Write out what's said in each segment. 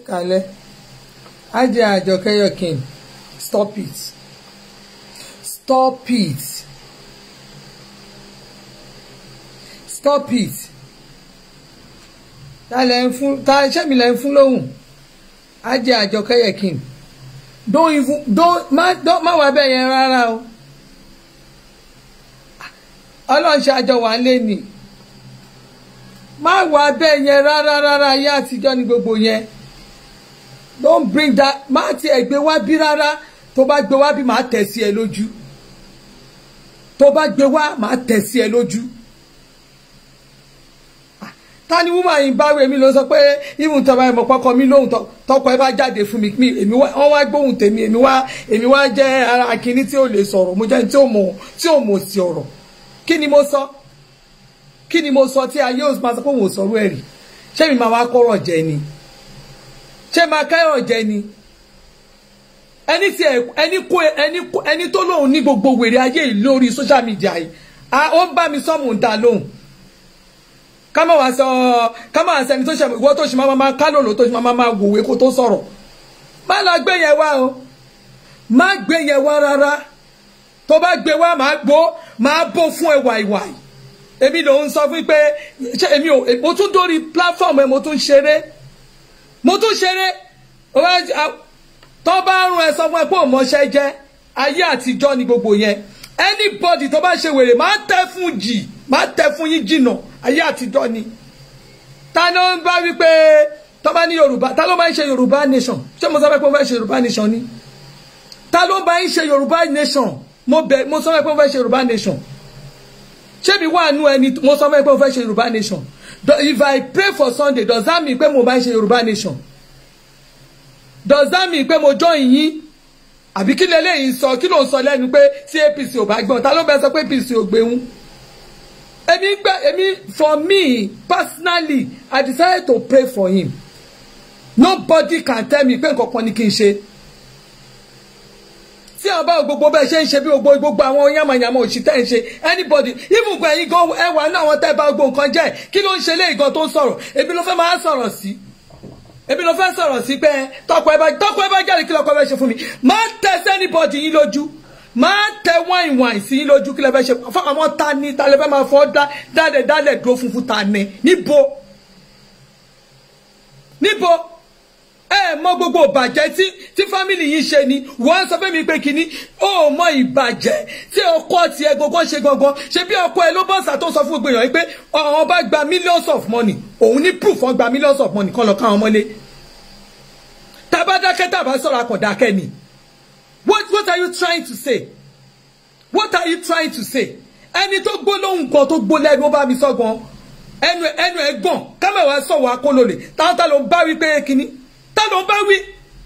kalẹ̀ ajé àjọkẹ́ yọkin stop it stop it stop it ta lẹ ń fún ta iṣẹ́ mi lẹ ń fún lóhùn ajé àjọkẹ́ yọkin don't even don't má don't má wà bẹ́ẹ̀ yẹn rárá o ọlọ́run ṣe àjọ wà lé ni má wà bẹ́ẹ̀ yẹn rárá rárá ayé àtijọ́ ni gbogbo yẹn don't bring that má tiẹ̀ gbé wá bí rárá tó bá gbé wá bí màá tẹ̀ sí ẹ lójú tó bá gbé wá màá tẹ̀ sí ẹ lójú ta ni woman yìí bá wẹ̀ mí ló sọ pé even tọ́ba ẹ̀mọ́ pọ́kọ mi lóhùn tọ́kọ ẹ bá jáde fún mi mi èmi wọ́n wá gbóhùn tèmi èmi wá èmi wá jẹ́ ara akíní tí ò lè sọ̀rọ̀ mo jẹ́ tí ò mọ̀ tí ò mọ̀ sí ọ̀rọ̀ kí ni mo sọ kí ni mo sọ tí ayé òsì máa sọ pé òun ò sọ̀rọ̀ ẹ̀rì ṣé mi máa wá kọ́rọ̀ jẹ ni ṣé máa kẹ́rọ̀ jẹ ni ẹni tí ẹni kó ẹni ẹni tó lóhùn ní gbogbo wèrè ayé yìí lórí social media yìí ó ń bá mi sọ́mù ń ta lóhùn ká má wá sọ ká má wá sẹni tó ṣe ìwọ tó ṣe máa máa ká lòlò tó ṣe máa máa wòwe kó tó sọ̀rọ̀ má lọ gbé yẹn wá o má gbé yẹn wá rárá tó bá gbé wá máa gbó máa bó fún ẹ wàìwàì èmi ló ń sọ fún pé ṣé èmi ò mo tún dórí platform ẹ mo tún ṣeré mo tún ṣeré tó bá rún ẹ sọ fún ẹ pé òmọṣẹ jẹ ayé àtijọ́ ni gbogbo yẹn anybody tó bá ṣe wèrè máa tẹ fún jì máa tẹ fún yín jìnnà ayé àtijọ́ ni ta ló ń bá wípé tó bá ní yorùbá ta ló bá ń ṣe yorùbá nation ṣé mo sọ pé mo fẹ́ ṣe yorùbá nation ni ta ló bá ń ṣe yorùbá nation mo bẹ mo sọ pé mo fẹ́ ṣe yorùbá nation ṣé mi wà nú ẹni mo sọ pé mo fẹ́ ṣe yorùbá nation if i pray for sunday does that mean pé mo bá ń ṣe yorùbá nation does that mean pé mo join yín àbí kí lélẹ́yìn sọ kí ló ń sọ lẹ́nu pé tí apc ò bá gbọ́n ta ló bẹ sọ pé apc ò gbéhùn èmi gbẹ èmi for me personally i decided to pray for him nobody can tell me pé nǹkan kan ni kí n ṣe tí àwọn báwo gbogbo bẹ́ẹ̀ ṣe ń ṣe bí gbogbo gbogbo àwọn yamayama òṣì tẹ́ ń ṣe anybody even gbọ́ ẹ̀yin gan ẹ wà ní àwọn tẹ́ bá gbogbo nǹkan jẹ́ kí ló ń ṣe léyìí gan tó ń sọ̀rọ̀ èmi ló fẹ́ máa sọ̀rọ̀ sí èmi ló fẹ́ sọ̀rọ̀ sí pé tọkọ ẹ bá tọkọ ẹ bá jáde kí lọkọ ẹ bá ṣe fún mi máa tẹ sẹ́nibọ̀dì yín lójú máa tẹ wáìn wáìn sí yín lójú kí lẹ fẹ́ ṣe fún àwọn ta ni ta lẹ fẹ́ máa fọ́ dálẹ̀ dálẹ̀ dúró funfun ta ni níbo níbo ẹ mọ gbogbo ìbàjẹ́ tí tí fámìlì yìí ṣe ni wọ́n sọ fún mi pé kínní ó mọ ìbàjẹ́ tí ọkọ tiẹ̀ gbogbo ṣe gangan ṣe bí ọkọ ẹ ló bọ́sà tó sọ fún gbogbo èèyàn pé àwọn bá gba millions of money òun ní proof wọn gba millions of money kan lọ káwọn mọ́lé tabadákẹ́ tàbá sọ̀rọ̀ akọ̀dákẹ́ ni what what are you trying to say what are you trying to say ẹni tó gbó lóhùn kan tó gbó lẹ́nu ó bá mi sọ gan ẹnu ẹnu ẹ gbọ̀n kámẹ́wàá sọ̀wọ́ akólólè táwọn tá ló ń bá wí pé kínní tá ló ń bá wí.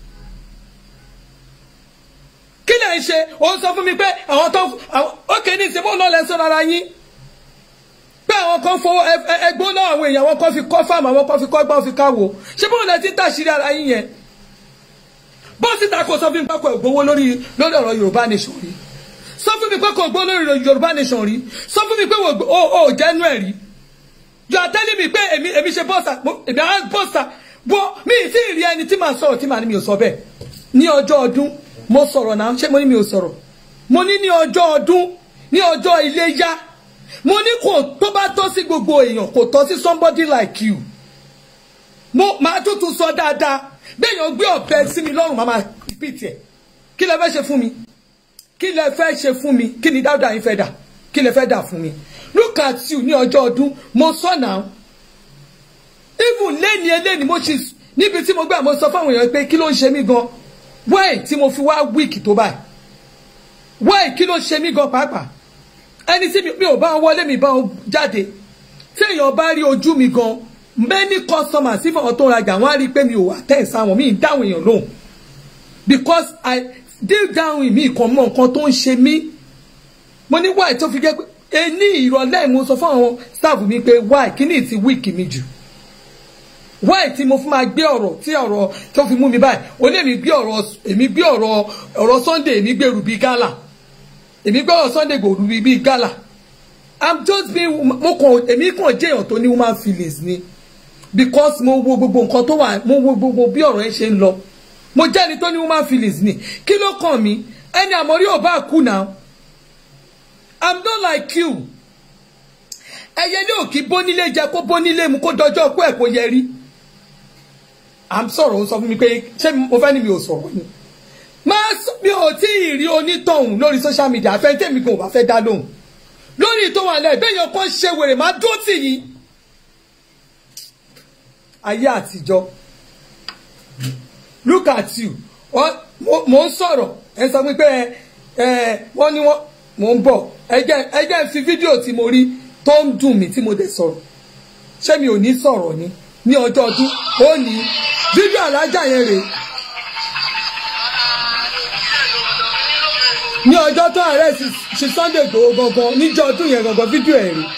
kí lè ń ṣe òun sọ fún mi pé àwọn tó ókè ní ìsìnkú náà lẹ sọ́ra ara yín pé àwọn kan fowó ẹgbó náà àwọn èèyàn wọn kan fi kọ́ fáàmù àwọn kan fi kọ́ gbọ́n fi káwò ṣé bóun lẹ ti tàṣírí ara yín yẹn bó sì ta kó sọ fún mi pé kò gbowó lórí lórí ọ̀rọ̀ Yorùbá nation rí sọ fún mi pé kò gbowó lórí Yorùbá nation rí sọ fún mi pé o ò jẹ́nu ẹ̀ rí you are telling me pé èmi èmi ṣe bọ́sà èmi á bọ́sà bọ́ mi ì tí ì rí ẹni tí màá sọ̀rọ̀ tí màá ní mi ò sọ bẹ́ẹ̀ ní ọjọ́ ọdún mo sọ̀rọ̀ náà ṣé mo ní mi ò sọ̀rọ̀ mo ní ní ọjọ́ ọdún ní ọjọ́ iléyá mo ní kò tó bá tọ́ sí gbogbo èèyàn kò tọ́ sí somebody like you mo máa tuntun sọ dáadáa béèyàn gbé ọ̀bẹ sí mi lọ́rùn màmá repeat ẹ̀ kí lẹ fẹ́ ṣe fún mi kí lẹ fẹ́ ṣe fún mi kí ni dáadáa yín fẹ́ dà kí lẹ fẹ́ dà fún mi look at you ní ọjọ́ ọdún mo sọ náà even lẹ́ni eléni mo ṣe níbi tí mo gbà mo sọ fáwọn èèyàn pé kí ló ń ṣe mí gan why tí mo fi wá week tó báyìí why kí ló ń ṣe mí gan pàápàá ẹni tí mi ò bá wọlé mi bá jáde tí èèyàn bá rí ojú mi gan many customers if àwọn tó ń rajà wọ́n á rí i pé mi ò wà tẹ̀ sáwọn mi ì dáhùn èèyàn lóhùn because i deep down in mi kan mọ nǹkan tó ń ṣe mí mo ní why tó fi jẹ́ pé ení ìrọ̀lẹ́ mo sọ fún àwọn staff mi pé why kí ni ti week mi jù why tí mo fún máa gbé ọ̀rọ̀ tí ọ̀rọ̀ tó fi mú mi báyìí ó ní èmi gbé ọ̀rọ̀ èmi gbé ọ̀rọ̀ ọ̀rọ̀ Sunday èmi gbèrú bíi gala èmi gbé ọ̀rọ̀ Sunday gbòòrú bíi gala i'm just being mo kàn èmi kàn jẹ́ èèyàn tó ní human feelings ni because mo wo gbogbo nǹkan tó wà mo wo gbogbo bí ọ̀rọ̀ yẹn ṣe ń lọ mo jẹ́ ẹni tó ní woman feelings ni kí ló kàn mí ẹni àmọ́rí ò bá kú náà i'm not like you ẹyẹ ní òkì bónílé jẹ kó bónílé mu kó dọjọ́ kó ẹ̀ kó yẹ rí à ń sọ̀rọ̀ ó sọ fún mi pé ṣé mo fẹ́ ní mi ò sọ̀rọ̀ ni máa sọ mi ò tí ì rí onítọ̀hún lórí social media àfẹ́ tèmi kan ò bá fẹ́ dá lóhùn lórí tó wà lẹ́yìn bẹ́ẹ̀ yẹn kó ṣe wèrè máa dúró tì yín ayé àtijọ́ look at you mo ń sọ̀rọ̀ ẹ sọ pé ẹ wọ́n ní wọ́n mo ń bọ̀ ẹ jẹ́ fi fídíò tí mo rí tó ń dùn mí tí mo dẹ̀ sọ̀rọ̀ ṣé mi ò ní sọ̀rọ̀ ni ní ọjọ́ ọdún ó ní fídíò alájà yẹn rèé ní ọjọ́ tó ààrẹ ṣe Sunday Igboho gangan níjọ́ ọdún yẹn gangan fídíò ẹ̀ rèé.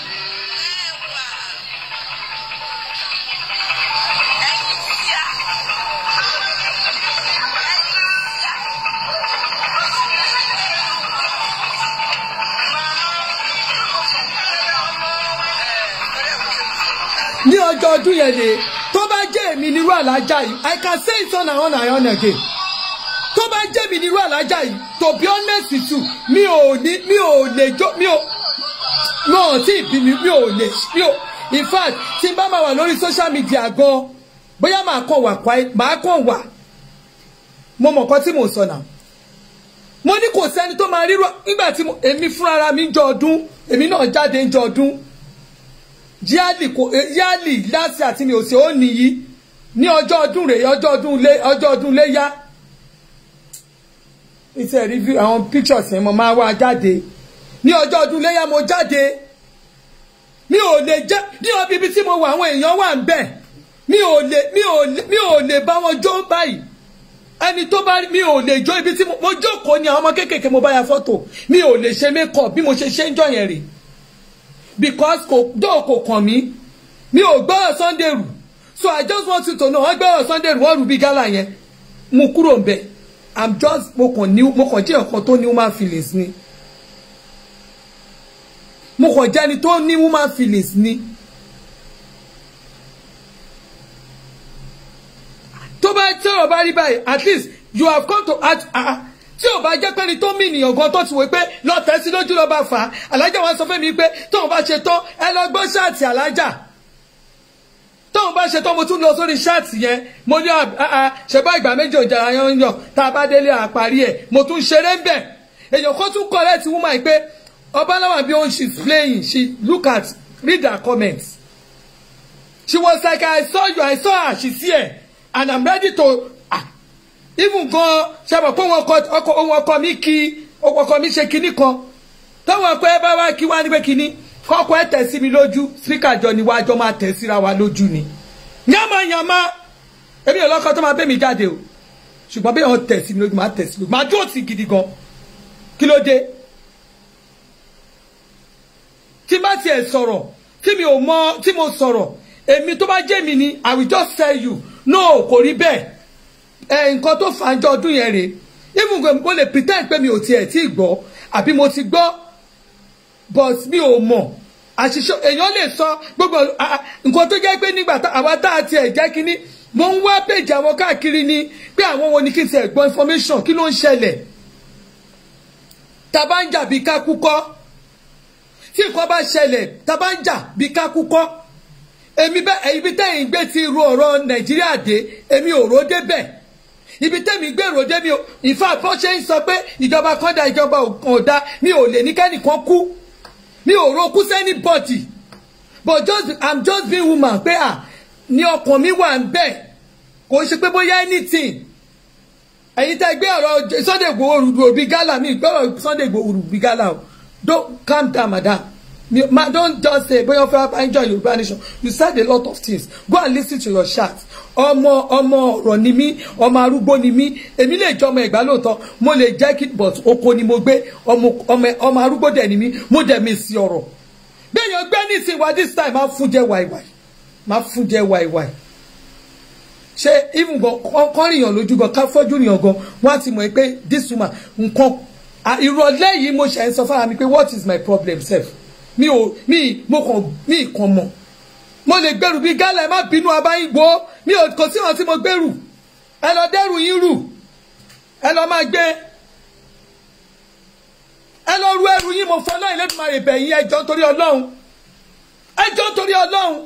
ní ọjọ́ ọdún yẹn lè tó bá jẹ́ èmi nírú àlájá yìí I can say it on and on and on again tó bá jẹ́ mi nírú àlájá yìí to be honest with you mi ò ní mi ò lè jó mi ò mi ò tí ì bí mi mi ò lè mi ò in fact tí n bá máa wà lórí social media gan bóyá màá kàn wà quiet màá kàn wà mo mọ̀ nǹkan tí mò ń sọ náà mo ní kò sẹ́ni tó máa rírọ nígbà tí èmi fúnra mi ń jọ ọdún èmi náà jáde ń jọ ọdún yálì kò yálì láti àti mi ò sí ó nìyí ní ọjọ́ ọdún rèé ọjọ́ ọdún lé ọjọ́ ọdún léyá iṣẹ́ review àwọn pictures yẹn mo máa wá jáde ní ọjọ́ ọdún léyá mo jáde mi ò lè jẹ́ ní ọbí ibi tí mo wà àwọn èèyàn wà ń bẹ̀ mi ò lè mi ò lè mi ò lè bá wọn jó báyìí ẹni tó bá mi ò lè jó ibi tí mo jókòó ní àwọn ọmọ kéékèèké mo bá ya fọ́tò mi ò lè ṣe makeup bí mo ṣe ṣe ń jọ yẹn rèé because kò dóò kò kàn mí mi ò gbọ́rọ̀ Sunday rù so I just want you to know wọ́n gbọ́rọ̀ Sunday rù wọ́n rù bí gálà yẹn mo kúrò ń bẹ̀ I'm just mo kàn ní mo kàn jẹ́ ọ̀kan tó ní human feelings ni mo kàn jẹ́ ẹni tó ní human feelings ni tó bá tí ọ̀rọ̀ bá rí báyìí at least you have come to at ah tí ò bá jẹ́ pé ni tó mí ènìyàn gan tó ti wò pé lọ́tẹ̀ sí lójú ló bá fà á alájà wa sọ fún mi pé tóun bá ṣe tán ẹ lọ gbọ́ ṣáàtì alájà tóun bá ṣe tán mo tún lọ sórí ṣáàtì yẹn mo ní ṣẹ̀bá ìgbà méjì òjà yan yàn tá a bá délé àparí ẹ̀ mo tún ṣeré ń bẹ̀ èèyàn kan tún correct woman pé ọbaláwa bí òun she's playing she look at read her comments she was like I saw you I saw her she's here and I'm ready to even gan ṣàbọ̀ pé wọn ọkọ ohun ọkọ mi kí ọkọ mi ṣe kinní kan táwọn ọkọ ẹ bá wá kí wá ní pé kinní kọkọ ẹ tẹ̀ sí mi lójú spíkà jọ ni wájọ máa tẹ̀ síra wa lójú ni yánmayànmá èmi ò lọ́kọ tó máa bẹ́ mi jáde o ṣùgbọ́n bí wọ́n tẹ̀ sí mi lójú máa tẹ̀ sí mi lójú máa dúró sí gidi gan kí ló dé tí bá tiẹ̀ sọ̀rọ̀ tí mi ò mọ tí mo sọ̀rọ̀ èmi tó bá jẹ́ mi ni I will just tell you no kò rí bẹ́ẹ̀ ẹ nǹkan tó fà ń jọ ọdún yẹn rèé even mo lè pretend pé mi ò tiẹ̀ tí ì gbọ́ àbí mo ti gbọ́ but mi ò mọ̀ àṣìṣe èèyàn lè sọ gbogbo nǹkan tó jẹ́ pé nígbà àwa tá a tiẹ̀ jẹ́ kínní mo ń wá péjì àwọn káàkiri ni pé àwọn wo ni kí n tiẹ̀ gbọ́ information kí ló ń ṣẹlẹ̀ tá bá ń jà bí ká kúkọ́ tí nǹkan bá ṣẹlẹ̀ tá bá ń jà bí ká kúkọ́ èmi bẹ́ẹ̀ ibi tẹ́yìn gbé ti ru ọ̀rọ̀ Nàìjíríà dé èmi ò rò débẹ̀ ibi tẹ́mi gbèrò dé mi ò ìfà bó ṣe ń sọ pé ìjọba kan da ìjọba kan da mi ò lè ní kẹ́nìkan kú mi ò ro kú sẹ́ni bọ́dì but just i'm just being woman pé à ní ọkàn mi wà ń bẹ̀ kò ṣe pé bóyá anything ẹ̀yin tẹ́ gbé ọ̀rọ̀ Sunday Igboho òbí gálà mi gbọ́rọ̀ Sunday Igboho òbí gálà o don't calm down madam ma don't just say bóyá fẹ́ bá enjoy Yorùbá nation you said a lot of things go and listen to your chat ọmọ ọmọ ọ̀rọ̀ ni mí ọmọ arúgbó ni mí èmi lè jọ ọmọ ìgbà lóòótọ́ mo lè jẹ́ kí but oko ni mo gbé ọmọ arúgbó dẹ̀ ni mí mo dẹ̀ mi sí ọ̀rọ̀ gbẹ̀yàn gbẹ́ nísìnyí wa this time máa fún jẹ́ wàìwàì máa fún jẹ́ wàìwàì ṣé even gan kọ́ rìyàn lójú gan ká fọ́jú rìyàn gan wọ́n á ti mọ̀ pé this woman nǹkan ìrọ̀lẹ́ yìí mo ṣe ń sọ fára mi pé what is my problem sef mi ò mi mo kàn mi kàn mọ̀ mo lè gbẹrù bí gálà ẹ má bínú abáyín wo mi ò kò sí wọn tí mo gbẹrù ẹ lọ dẹrù yín rù ẹ lọ máa gbé ẹ lọ ru ẹrù yín mo fọ náà Elédùmarè bẹ̀ yín ẹjọ́ torí Ọlọ́run ẹjọ́ torí Ọlọ́run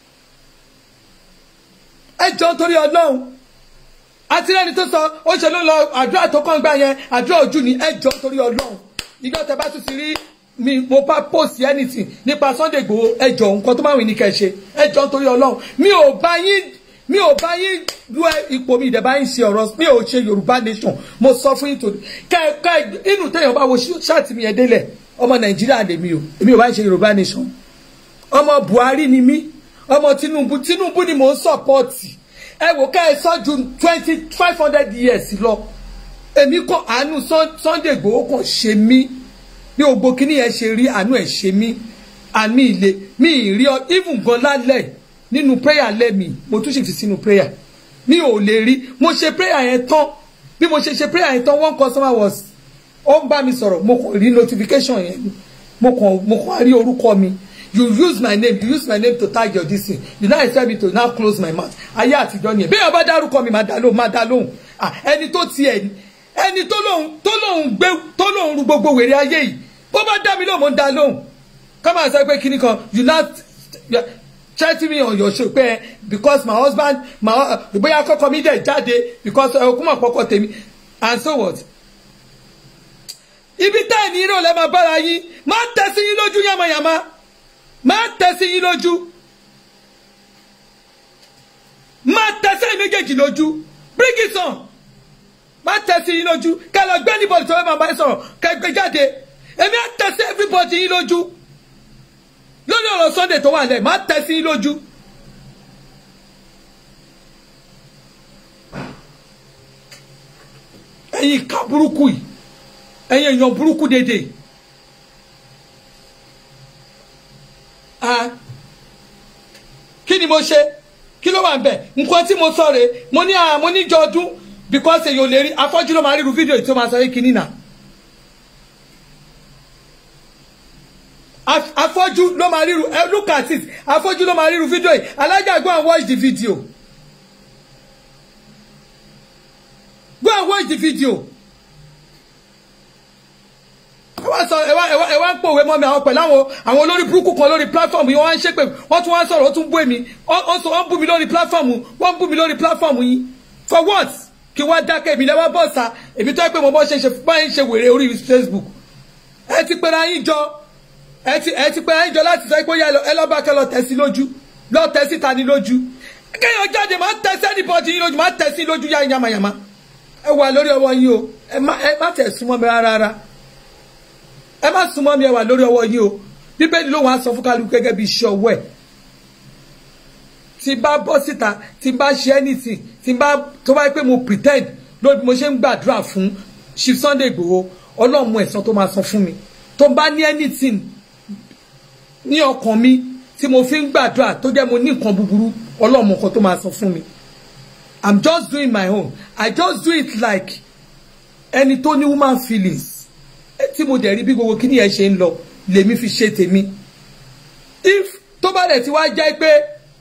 ẹjọ́ torí Ọlọ́run àti lẹ́ni tó sọ ó ṣe ló lọ àdúrà tó kàn gbà yẹn àdúrà ojú ni ẹjọ́ torí Ọlọ́run ìjọ tẹ bá tún ti rí mi mo bá post anything nípa Sunday Igboho ẹjọ́ nǹkan tó máa wìn ní kẹ́ ṣe ẹjọ́ torí Ọlọ́run mi ò bá yín mi ò bá yín lu ipò mi ìdẹ̀bá yín ṣe ọ̀rọ̀ mi ò ṣe Yorùbá nation mo sọ fún yín tòní kẹ́ẹ̀kẹ́ inú téèyàn bá wo ṣáàtì mi yẹn délẹ̀ ọmọ Nàìjíríà lèmi o èmi ò bá ń ṣe Yorùbá nation ọmọ Buhari ni mí ọmọ Tinubu Tinubu ni mò ń sọpọ́ọ̀tì ẹ wò ká ẹ sọ ju twenty five hundred years lọ èmi kàn àánú Sunday Igboho kàn ṣe mí bí gbogbo kíní yẹn ṣe rí àánú ẹ̀ ṣe mí àmì ilé mi ì rí ọ even gan lálẹ́ nínú prayer lẹ́mi mo tún sì fi sínú prayer mi ò lè rí mo ṣe prayer yẹn tán bí mo ṣe ṣe prayer yẹn tán one customer was ó ń bá mi sọ̀rọ̀ mo kàn rí notification yẹn mo kàn mo kàn rí orúkọ mi you use my name you use my name to tag your this thing you now expect me to now close my mouth ayé àtijọ́ nìyẹn bí ọba dárúkọ mi máa dá lóhùn máa dá lóhùn ẹni tó tiẹ̀ ẹni tó lóhùn tó lóhùn gbé tó lóhùn ru gbogbo wèrè ayé yìí bó bá dá mi lóhùn mo ń dá lóhùn ká máa sọ pé kíní kan you now threaten me on your show pé because my husband my bóyá kọ́kọ́ mi dẹ̀ jáde because okùnmọ̀ pọ́kọ́ tèmi and so what ibi tá ẹ̀ ní irọ́ lẹ́ máa bára yín máa tẹ̀ sí yín lójú yàmàyàmá máa tẹ̀ sí yín lójú máa tẹ̀ sí méjèèjì lójú bring it on máa tẹ̀ sí yín lójú kẹ́ lọ gbé anybody tó fẹ́ máa bá yín sọ̀rọ̀ kẹ́ gbé jáde èmi á tẹ̀ sí everybody yín lójú lórí ọ̀rọ̀ Sunday tó wà lẹ̀ máa tẹ̀ sí yín lójú. ẹ̀yin ìka burúkú yìí ẹ̀yin èèyàn burúkú dédé kí ni mo ṣe kí ló wà ń bẹ̀ nǹkan tí mo sọ rèé mo ní mo níjọ ọdún because èyàn ò lè rí afọ́jú ló máa ríru fídíò tí ó máa sọ yìí kìíní náà afọ́jú ló máa ríru look at it afọ́jú ló máa ríru fídíò yìí alájà go and watch the video go and watch the video ẹ wá sọ ẹ wá ẹ wá ẹ wá ń pòwe mọ́ mi àwọn pẹ̀lú àwọn àwọn olórí burúkú kan lórí platform yìí wọ́n wá ń ṣépè wọ́n tún wá ń sọ̀rọ̀ ó tún bú èmi wọ́n sọ wọ́n bú mi lórí platform wọ́n bú mi lórí platform yìí for what kí wọ́n dákẹ́ èmi lẹ́wọ́ bọ̀ sá èmi tó yẹ pé mo bọ́ ṣe ṣe báyìí ṣe wèrè orí Facebook ẹ ti pera yín jọ ẹ ti ẹ ti pera yín jọ láti sọ pé ẹ lọ́ bá kẹ́ lọ tẹ̀ sí lójú lọ tẹ̀ síta ní lójú kéèyàn jáde máa ń tẹ̀ sí anybody yín lójú máa ń tẹ̀ sí lójú yá yamayama ẹ wà lórí ọwọ́ yín o ẹ má tẹ̀ súnmọ́ mi rárá rárá ẹ má súnmọ́ mi ẹ wà lórí ọwọ́ yín o bíbélì ló wàá sọ fún kálukú gẹ́gẹ́ bí iṣẹ́ ọwọ́ ẹ̀ tí bá bọ́ síta tí bá ṣe anything tí bá tó bá yẹ pé mo pretend lórí bí mo ṣe ń gbàdúrà fún Chief Sunday Igboho ọlọ́run mú ẹ̀san tó máa san fún mi tó bá ní anything ní ọkàn mi tí mo fi ń gbàdúrà tó jẹ́ mo ní nǹkan búburú ọlọ́run mú nǹkan tó máa san fún mi I'm just doing my own I just do it like ẹni tó ní woman feelings tí mo dẹ̀ rí bí gbogbo kíní yẹn ṣe ń lọ lèmi fi ṣe tèmi if tó bá dẹ̀ ti wá jẹ́ pé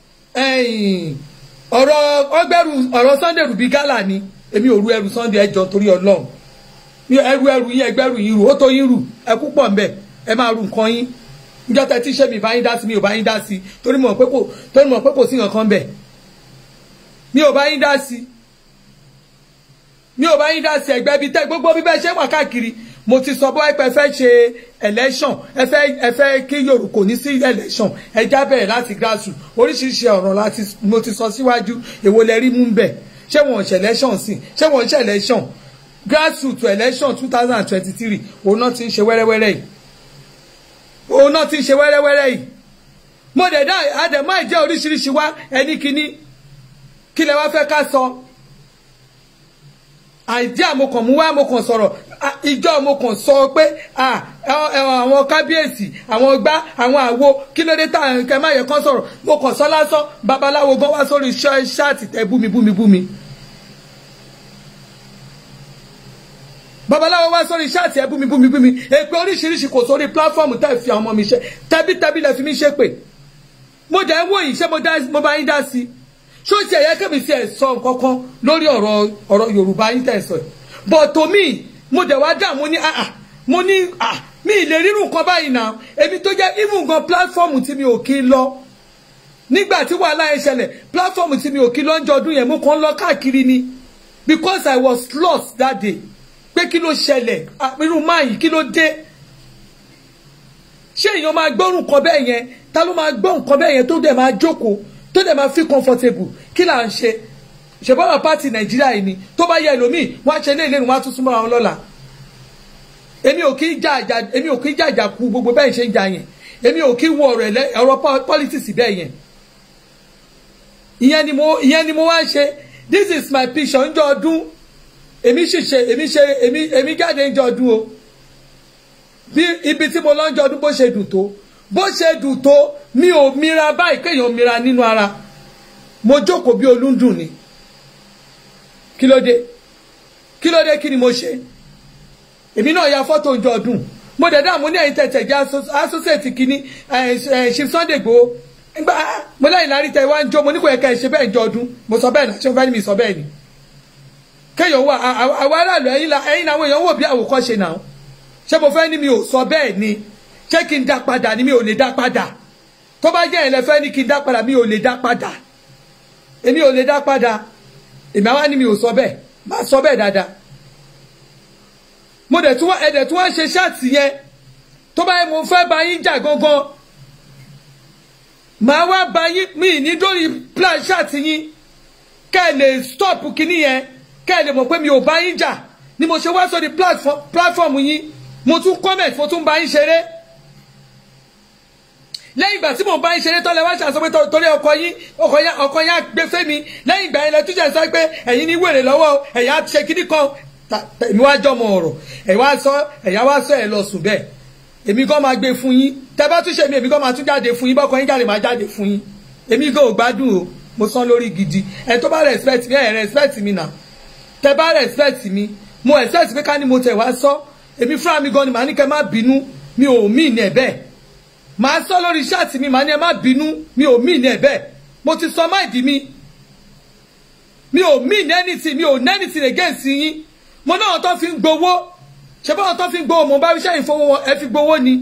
ọ̀rọ̀ ọgbẹ́rù ọ̀rọ̀ Sunday rubí gálà ni èmi ò ru ẹrù Sunday ẹjọ́ torí Ọlọ́run ẹrù ẹrù yín ẹgbẹ́rù yín rù ó tó yín rù ẹ púpọ̀ ńbẹ ẹ máa ru nǹkan yín níjọ́ tẹ tí ṣé mi bá yín dá sí mi ò bá yín dá sí torí mọ̀ pé kò torí mọ̀ pé kò sí nǹkan bẹ̀ mi ò bá yín dá sí mi ò bá yín dá sí ẹgbẹ́ bíi tẹ́ gbogbo bíbẹ́ ṣé wà káàkiri mo ti sọ bọ́ ẹ fẹ́ ṣe election ẹ fẹ́ ẹ fẹ́ kí yorùbá kò ní sí election ẹ já bẹ̀rẹ̀ láti grassroot oríṣiríṣi ọ̀rọ̀ láti mo ti sọ síwájú èwo lẹ rí mú bẹ̀ ṣé wọ́n ṣe election sí ṣé wọ́n ṣe election grassroot to election two thousand and twenty-three òun náà ti ń ṣe wẹ́rẹ́wẹ́rẹ́ yìí òun náà ti ń ṣe wẹ́rẹ́wẹ́rẹ́ yìí mo dẹ̀ dá àdèmọ́ ìjẹ́ oríṣiríṣi wá ẹni kíní kí lẹ wá fẹ́ ká sọ àìdí àmokàn mú wá àmokàn sọ̀rọ̀ ìjọ mo kàn sọ pé àwọn kábíyèsí àwọn gbá àwọn àwo kí ló dé tá nǹkan má yẹ kán sọ̀rọ̀ mo kàn sọ lásán babaláwo gan wá sórí ṣáàtì tẹ búmi búmi búmi. babaláwo wá sórí ṣáàtì ẹ búmi búmi búmi èpè oríṣiríṣi kò sórí pílàfọ́ọ̀mù tẹ́ fi àwọn ọmọ mi ṣe tẹ́bítẹ́bí lẹ fi mí ṣe pè mo dẹ̀ ń wò yìí ṣé mo dá mo bá yín dá sí i ṣó ti ẹ̀yẹ kẹ́mi sí ẹ̀ sọ nǹkan kan lórí ọ̀rọ̀ ọ̀rọ̀ yorùbá yín tẹ̀ sọ yìí but to me mo dẹ̀ wá dà mo ní ah ah mo ní ah mi ì lè rírun nǹkan báyìí náà èmi tó jẹ́ even gan platform tí mi ò kí ń lọ nígbà tí wàhálà yẹn ṣẹlẹ̀ platform tí mi ò kí lọ ń jọ ọdún yẹn mo kàn ń lọ káàkiri ni because I was lost that day pé kí ló ṣẹlẹ̀ irú máyì kí ló dé ṣé èèyàn máa gbọ́ nǹkan bẹ́ẹ̀ yẹn ta ló máa gbọ́ nǹkan bẹ́ẹ̀ yẹn tó dẹ̀ máa jókòó tó dẹ̀ máa feel comfortable kí là ń ṣe ṣèbọ́nà pàtì nàìjíríà yìí ni tó bá yẹ ẹlòmíì wọ́n á ṣe lé ìlérí wọ́n á tún súnmọ́ àwọn lọ́la èmi ò kí jà jà èmi ò kí jà jà ku gbogbo bẹ́ẹ̀ ṣe ń jà yẹn èmi ò kí wọ ọ̀rọ̀ ẹ̀lẹ́ ọ̀rọ̀ politics bẹ́ẹ̀ yẹn ìyẹn ni mo ìyẹn ni mo wá ń ṣe this is my picture ńjọ́ ọdún èmi sì ṣe èmi ṣe èmi èmi jáde ńjọ́ ọdún o bí ibi tí mo lọ ńjọ́ ọdún bó ṣe dùn tó bó ṣe dùn tó mi ò mira báyìí kéèyàn mira nínú ara mo jókòó bí olúndùn ni kí ló dé kí ló dé kí ni mo ṣe èmi náà ya fọ́tò ńjọ́ ọdún mo dẹ̀ dáàmú ní ẹ̀yìn tẹ̀tẹ̀ jẹ́ associate kínní ṣe Sunday Igboho ngba mo lẹ́yìn lárí tẹ wá ń jó mo ní kò yẹ ká ẹ ṣe bẹ́ẹ̀ ńjọ́ ọdún mo sọ bẹ́ẹ̀ náà ṣé mo fẹ́ ní mi sọ bẹ́ẹ̀ ni kéèyàn wà àwọn aráàlú ẹ̀yìn làwọn èèyàn wò bí àwòkọ́ṣe náà ṣé mo fẹ́ ní mi ò sọ bẹ́ẹ̀ ni ṣé kí n dá padà ni mi ò lè dá padà tó bá jẹ́ ẹ̀lẹ́fẹ́ ní kí n dá padà mi ò lè dá padà èmi ò lè dá padà èmi àwa ni mi ò sọ bẹ́ẹ̀ má sọ bẹ́ẹ̀ dáadáa mo dẹ̀ tún wá ẹ̀dẹ̀ tún wá ṣe ṣáàtì yẹn tó bá yẹ mo fẹ́ bá yín jà gangan màá wá bá yín mi ní dórí plan ṣáàtì yín kẹ́ ẹ lè stop kinní yẹn kẹ́ ẹ lè mọ̀ pé mi ò bá yín jà ni mo ṣe wá sórí platform yín mo tún comment mo tún bá yín ṣeré lẹ́yìn ìgbà tí mo bá ń ṣeré tọ́lẹ̀ wá ṣàṣọ pé torí ọkọ yín ọkọ yín á gbé fẹ́mi lẹ́yìn ìgbà yẹn lẹ tún ṣe sọ pé ẹ̀yin ní wèrè lọ́wọ́ ẹ̀yà ṣe kíní kan èmi wá jọmọ ọ̀rọ̀ ẹ̀ wá sọ ẹ̀yà wá sọ ẹ̀ lọ sùn bẹ́ẹ̀ èmi gan máa gbé fún yín tẹ bá tún ṣe mi èmi gan máa tún jáde fún yín bọ́kọ yín jáde máa jáde fún yín èmi gan ò gbádùn o mo san lórí gidi ẹ tó bá respect mi ẹ respect mi nà tẹ bá respect mi mo expect pé ká ní mo tẹ̀ wá sọ èmi fúnra mi gan ni màá ní kẹ́ má bínú mi ò mí ní ẹ̀ bẹ́ẹ̀ màá sọ lórí ṣáàtì mi màá ní ẹ má bínú mi ò mí ní ẹ bẹ́ẹ̀ mo ti sọ máìdí mi mi ò mí ní anything mi ò ní anything against yín mo náà tó fi ń gbowó ṣe báwọn tó fi ń gbowó mo bá iṣẹ́ ìfowó wọn ẹ fi gbowó ni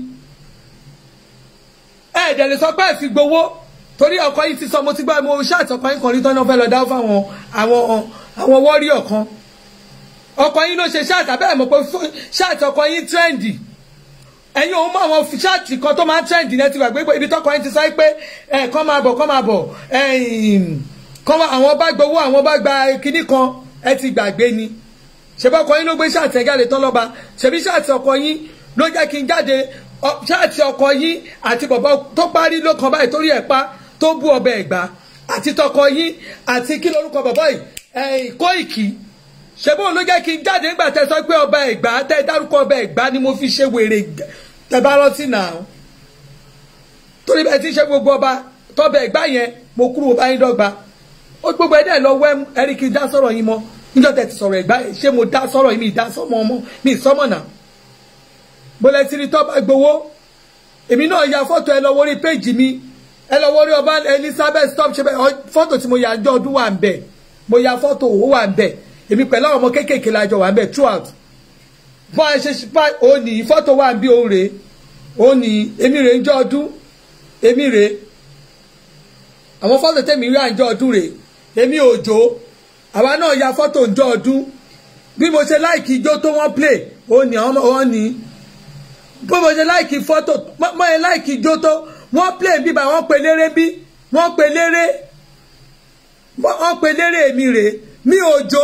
ẹ ẹ̀dẹ̀ lè sọ pé ẹ fi gbowó torí ọkọ yìí ti sọ mo ti gbọ́ mo ṣáàtì ọkọ yín kan rí tán náà fẹ́ lọ dáwọ́ fáwọn àwọn àwọn wọ́ríọ̀ kan ọkọ yín ló ṣe ṣáàtì abẹ́rẹ́ mọ̀ pé ṣáàtì ọkọ yín trendy ẹ̀yin òun mọ àwọn ṣáàtì kan tó máa ń trend ní ẹ ti wà gbégbé ibi tọkọ yín ti sọ pé ẹ kàn máa bọ̀ kàn máa bọ̀ kàn máa àwọn bá gbowó àwọn bá gba kinní kan ẹ ti gbàgbé ni ṣebí ọkọ yín ló gbé ṣáàtì ẹ jáde tán lọ́ba ṣebí ṣáàtì ọkọ yín ló jẹ́ kí n jáde ṣáàtì ọkọ yín àti bọ̀bọ̀ tó parí ló kan báyìí torí ẹ̀ pa tó bú ọbẹ̀ ẹ̀gbá àti tọkọ yín àti kí lórúkọ bọ̀bọ̀ yìí Kóìkì ṣebí òun ló jẹ́ kí n jáde nígbà tẹ́ sọ pé ọba ẹ̀gbá tẹ́ dárúkọ ọba ẹ̀gbá ni mo fi ṣe wèrè tẹ́ bá rántí náà torí bẹ́ẹ̀ tí ń ṣe gbogbo ọba tọ́bẹ̀ ẹ̀gbá yẹn mo kúrò bá yín dọ́gba ó gbogbo ẹ̀dẹ̀ lọ wẹ́ ẹ̀rí kí n dá sọ̀rọ̀ yín mọ́ níjọ́ tẹ́ ti sọ̀rọ̀ ẹ̀gbá yẹn ṣé mo dá sọ̀rọ̀ yín mi dá sọ́mọ ọmọ mi sọ́mọ náà bọ́lẹ̀ tí ni tọ́ba gbowó èmi náà ya fọ́tò ẹ lọ wọrí péjì mi ẹ lọ wọrí ọba Elizabeth stop ṣe bẹ́ẹ̀ fọ́tò tí mo yà jọ ọdún wà ń bẹ̀ mo ya fọ́tò òwò wà ń bẹ̀ èmi pẹ̀lú àwọn ọmọ kéékèèké la jọ wà ń bẹ̀ throughout bọ́n ẹ ṣe ṣípa òní fọ́tò wà ń bí òun rèé òní èmi rèé ń jọ ọdún èmi rèé àwọn fọ́tò tẹ̀mí rí à ń jọ ọdún rèé èmi òjò àwa náà ya fọ́tò ń jọ ọdún bí mo ṣe láìkì ijó tó wọ́n play òní àwọn ọmọ wọn ní bí mo ṣe láìkì fọ́tò mọ́ ẹ láìkì ijó tó wọ́n play bíbá wọ́n pe léré bí wọ́n pe léré wọ́n pe léré èmi rèé mi òjò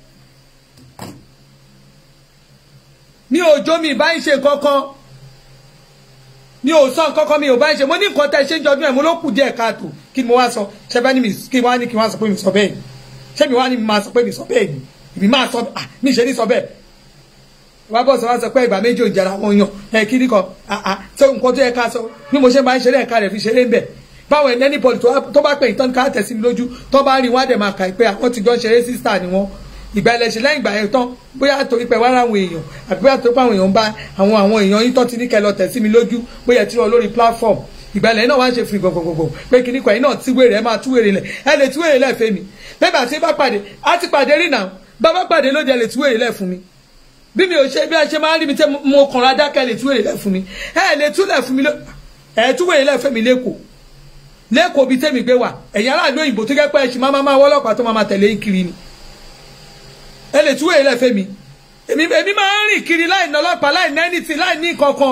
mi ò jó mi ìbá ń ṣe kankan mi ò sọ kankan mi ò bá ń ṣe mo ní nǹkan tẹ ṣe ń jọdún ẹ mo ló kù díẹ̀ káàtó kí ni mo wá sọ ṣe bá ní mi kí wá ní kí wá sọ pé mi sọ bẹ́ẹ̀ ni ṣé mi wá ní mi máa sọ pé mi sọ bẹ́ẹ̀ ni ìbí máa sọ ah mi ṣe ní sọ bẹ́ẹ̀ wá bọ̀ sọ wá sọ pé ìgbà méjì ò jẹra wọn yàn ẹ kí ni kan ah ah ṣé nǹkan tó yẹ ká sọ bí mo ṣe máa ń ṣeré ẹ̀ka rẹ̀ fi ṣeré ń bẹ̀ báwo ẹni anybody tó bá pè ìtọ́ni ká tẹ̀ sí mi lójú tó bá rí wọn á dẹ̀ máa kà pé àwọn ti jọ ṣeré sísá ni wọ́n ìgbà ẹlẹ́sìn lẹ́yìn ìgbà yẹn tán bóyá torí pé wá ráwọn èèyàn àbí bóyá torí pé àwọn èèyàn bá àwọn àwọn èèyàn yín tán ti ní kẹ́ lọ tẹ̀ sí mi lójú bóyá tí wọ́n lórí platform ìgbàlẹ̀ náà wá ń ṣe fún gbogbogbò pé kíní kan yìí náà tí wèrè ẹ máa tú wèrè lẹ̀ ẹ lè tú wèrè lẹ̀ fẹ́ mi bẹ́ẹ̀ bá ti bá pàdé á ti pàdé rí náà bàbá pàdé lóde ẹ lè tú wèrè lẹ̀ fún mi bí mi ò ṣe bí a ṣe máa ń rí mi tẹ́ mo kàn ra dákẹ́ lè tú wèrè lẹ̀ fún mi ẹ lè tú lẹ̀ fún mi ẹ tú wèrè lẹ̀ fẹ́ mi lẹ́kọ̀ọ́ lẹ́kọ̀ọ́ bíi tẹ́mi gbé wà ẹ̀yin aráàlú òyìnbó tó jẹ́ pé ẹ̀ṣin máa máa wọ́lọ́pàá tó máa máa tẹ̀lé kiri ni ẹ lè tú wèrè lẹ̀ fẹ́ mi èmi èmi máa ń rìn kiri láì ná ọlọ́pàá láì ná ẹnìtì láì ní kankan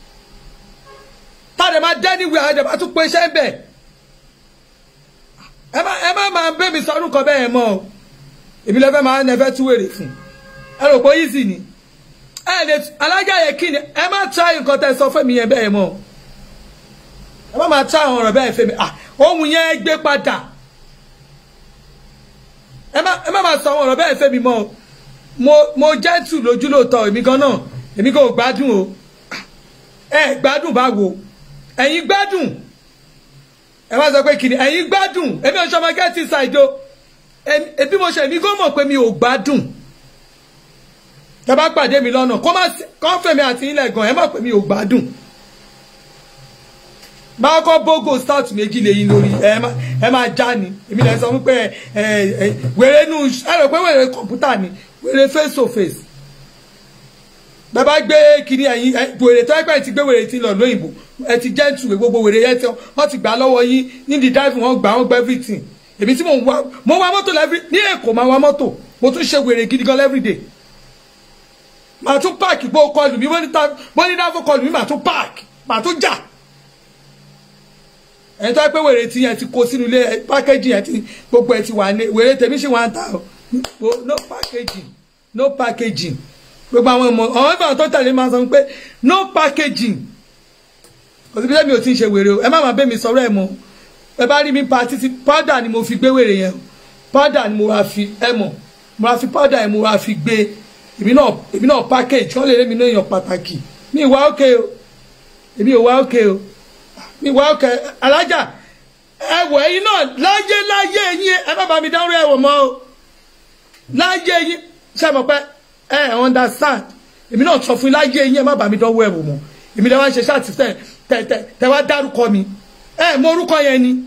táde máa dẹ́ níwèé àwọn ìjọba tún pé iṣẹ́ ń bẹ̀ ẹ má ẹ má máa bẹ́ mi sọ́dún kan bẹ́ẹ̀ mọ́ o èmi lẹ́fẹ́ máa ń ẹfẹ́ tú wèrè fún ẹ rò pé easy ni ẹ lè alájà yẹ kí ni ẹ má try nǹkan tẹ́ sọ fún mi yẹn bẹ́ẹ̀ mọ́ o ẹ má máa try àwọn ọ̀rọ̀ bẹ́ẹ̀ fẹ́ mi ah ohun yẹn gbé padà ẹ má ẹ má máa sọ àwọn ọ̀rọ̀ bẹ́ẹ̀ fẹ́ mi mọ́ o mo mo gentle lójú lóòótọ́ èmi gan náà èmi kò gbádùn o ẹ gbádùn báwo ẹ̀yin gbádùn ẹ má sọ pé kìnnì ẹ̀yin gbádùn èmi ò sọmọ gẹ́tì ṣàìdó ẹbí mo ṣe èmi kò mọ̀ pé mi ò gbádùn tẹ bá pàdé mi lọ́nà kó má kó fèmí àti ilẹ̀ gan ẹ mọ̀ pé mi ò gbádùn báwo kọ́ bógò start méjì lẹ́yìn lórí ẹ máa já ni èmi lè sọ wípé wèrè nù ẹ rò pé wèrè kọ̀ǹpútà ni wèrè face to face bẹ́ẹ̀ bá gbé kiri ẹ̀yin wèrè tó ẹgbẹ́ ti gbé wèrè ti lọ lóyìnbó ẹ ti jẹ́ tù gbogbo wèrè yẹn tí wọ́n ti gbà lọ́wọ́ yín nídìí dáìfù wọ́n gbà wọ́n gbà everything èmi tí mò ń wá mo wá mọ́tò lẹ́fí ní èkó máa wá mọ́tò mo tún ṣe wèrè gidi gan everyday màá tún páàkì bó kọlù mi wọ́n ní dáfọ́ kọlù mi màá tún páàkì màá tún jà ẹni tó pé wèrè tí yẹn ti kó sínú ilé pákéjì yẹn ti gbogbo ẹ ti wà ní wèrè tèmi ṣì wà ń ta o no packaging no packaging gbogbo àwọn ọmọ àwọn ìgbà tó tẹ̀lé máa sọ pé no packaging kò sí bí sẹ́mi ò ti ń ṣe wèrè o ẹ má máa bẹ́ mi sọ̀rọ̀ ẹ̀ mọ́ ẹ bá rí mi pa títí powder ni mo fi gbé wèrè yẹn powder ni mo wá fi ẹ mọ̀ mo wá fi powder yẹn mo wá fi gbé èmi náà èmi náà package kí wọ́n lè rí mi náà èèyàn pàtàkì mi ìwà òkè o èmi ò wá òkè o mi ìwà òkè alájà ẹwọ ẹyin náà láyé láyé yín ẹ má bá mi dárò ẹwọ mọ́ o láyé yín ṣe mọ̀ pé ẹ understand èmi náà sọ fún yín láyé yín ẹ má bá mi dánwò ẹwọ mọ́ èmi lè wá ṣe ṣáàtì tẹ tẹ tẹ tẹ wá dárúkọ mi ẹ mọ orúkọ yẹn ni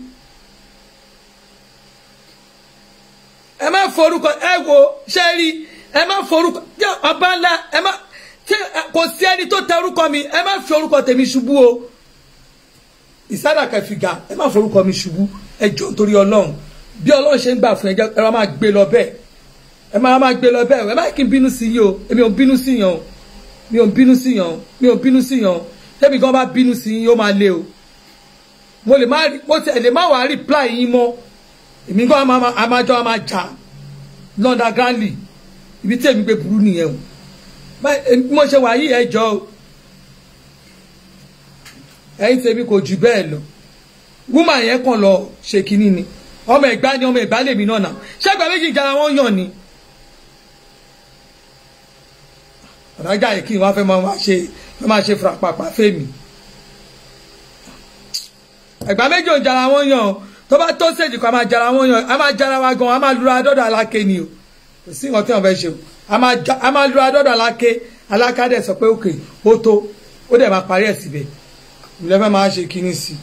ẹ má forúkọ ẹ wo ṣe rí ẹ má forúkọ jẹ ọba ńlá ẹ má tí kò sí ẹni tó tẹ orúkọ mi ẹ má fi orúkọ tèmi ṣubú o ìsádà kẹfìgà ẹ má forúkọ mi ṣubú ẹ jọ nítorí Ọlọ́run bí Ọlọ́run ṣe ń gbà fún ẹ jẹ ẹ má gbé lọ bẹ́ẹ̀ ẹ má má gbé lọ bẹ́ẹ̀ ẹ má kí n bínú sí yín o èmi ò bínú sí yàn o mi ò bínú sí yàn o mi ò bínú sí yàn o tẹ́mi gan bá bínú sí yín ó máa lé o mo lè má mo tẹ̀ lè má wàá reply yín mọ́ èmi gan amájọ́ a máa jà lọ́ndà grandly ibi tí èmi gbé burú nìyẹn o mo ṣe wà yí ẹjọ́ o ẹ̀yin tèmi kò jù bẹ́ẹ̀ lọ wúmà yẹn kàn lọ ṣe kínní ni ọmọ ẹ̀gbá ni ọmọ ẹ̀gbá lèmi náà nà ṣẹ́gbà méjì ìjàrá wọn yàn ni àdájà yìí kí n wá fẹ́ máa ṣe fẹ́ máa ṣe fúrapàpà fèmí ẹ̀gbá méjì ò jàrá wọn yàn o tó bá tó ṣèjì kan a máa jara wọn yan a máa jara wa gan a máa lura dọ́dọ̀ aláké ni o kò sí nǹkan tí wọ́n fẹ́ ṣe o a máa lura dọ́dọ̀ aláké aláká dẹ̀ sọ pé òkè ó tó ó dẹ̀ máa parí ẹ̀ síbẹ̀ ìlẹ̀ fẹ́ máa ṣe kíní sí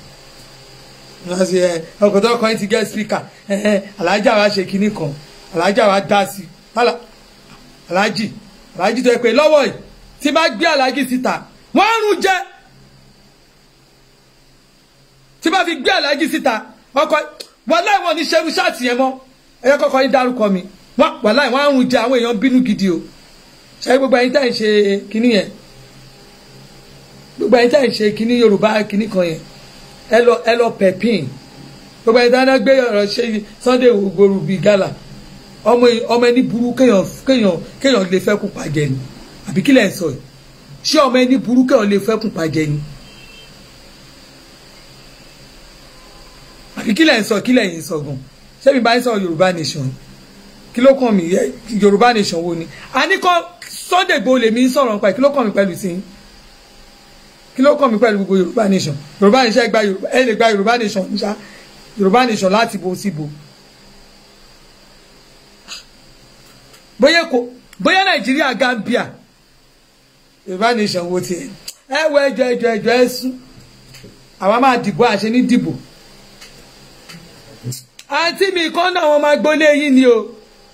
i ọkọ̀ tó kọ́ ẹ́ ti gẹ́ spíkà alájà wa ṣe kíní kan alájà wa dá sí i alájì alájì tó yẹ pé lọ́wọ́ yìí tí bá gbé alájì síta wọ́n á rún jẹ́ tí bá fi gbé alájì síta ọkọ wàláì wọn ní ṣerú ṣáàtì yẹn mọ ẹyẹ kọkọ yín dárúkọ mi wàláì wọn àrùn jẹ àwọn èèyàn bínú gidi o ṣe gbogbo ẹ̀yin tá ẹ ṣe kinní yẹn gbogbo ẹ̀yin tá ẹ ṣe kinní yorùbá kinní kan yẹn ẹ lọ ẹ lọ pẹpìn gbogbo ẹ̀yin tá ẹ gbé ọ̀rọ̀ ṣe Sunday Igboho bíi gala ọmọ ọmọ ẹni burú kéèyàn kéèyàn kéèyàn lè fẹ́ kú pàjẹ́ ni àbí kílẹ̀ ń sọ yìí ṣé ọmọ ẹni burú kéèyàn lè fẹ́ kú pàjẹ́ ni. àbí kílẹ̀ ń sọ kílẹ̀ yìí ń sọ gan ṣebí bá ń sọ yorùbá nation kí ló kàn mí yorùbá nation wo ni a ní kọ́ Sunday Igboho lèmi ń sọ̀rọ̀ nípa kí ló kàn mí pẹ̀lú sí kí ló kàn mí pẹ̀lú gbogbo yorùbá nation yorùbá nation ẹ gba yorùbá ẹ lè gba yorùbá nation níṣà yorùbá nation láti bo sí bo bóyá kò bóyá nàìjíríà Gambia yorùbá nation wo tiẹ̀ ẹ wọ ẹjọ ẹjọ ẹjọ ẹ sún àwa máa dìbò àṣẹ ní dìbò àǹtí mi kan náà wọn máa gbólé yín ni o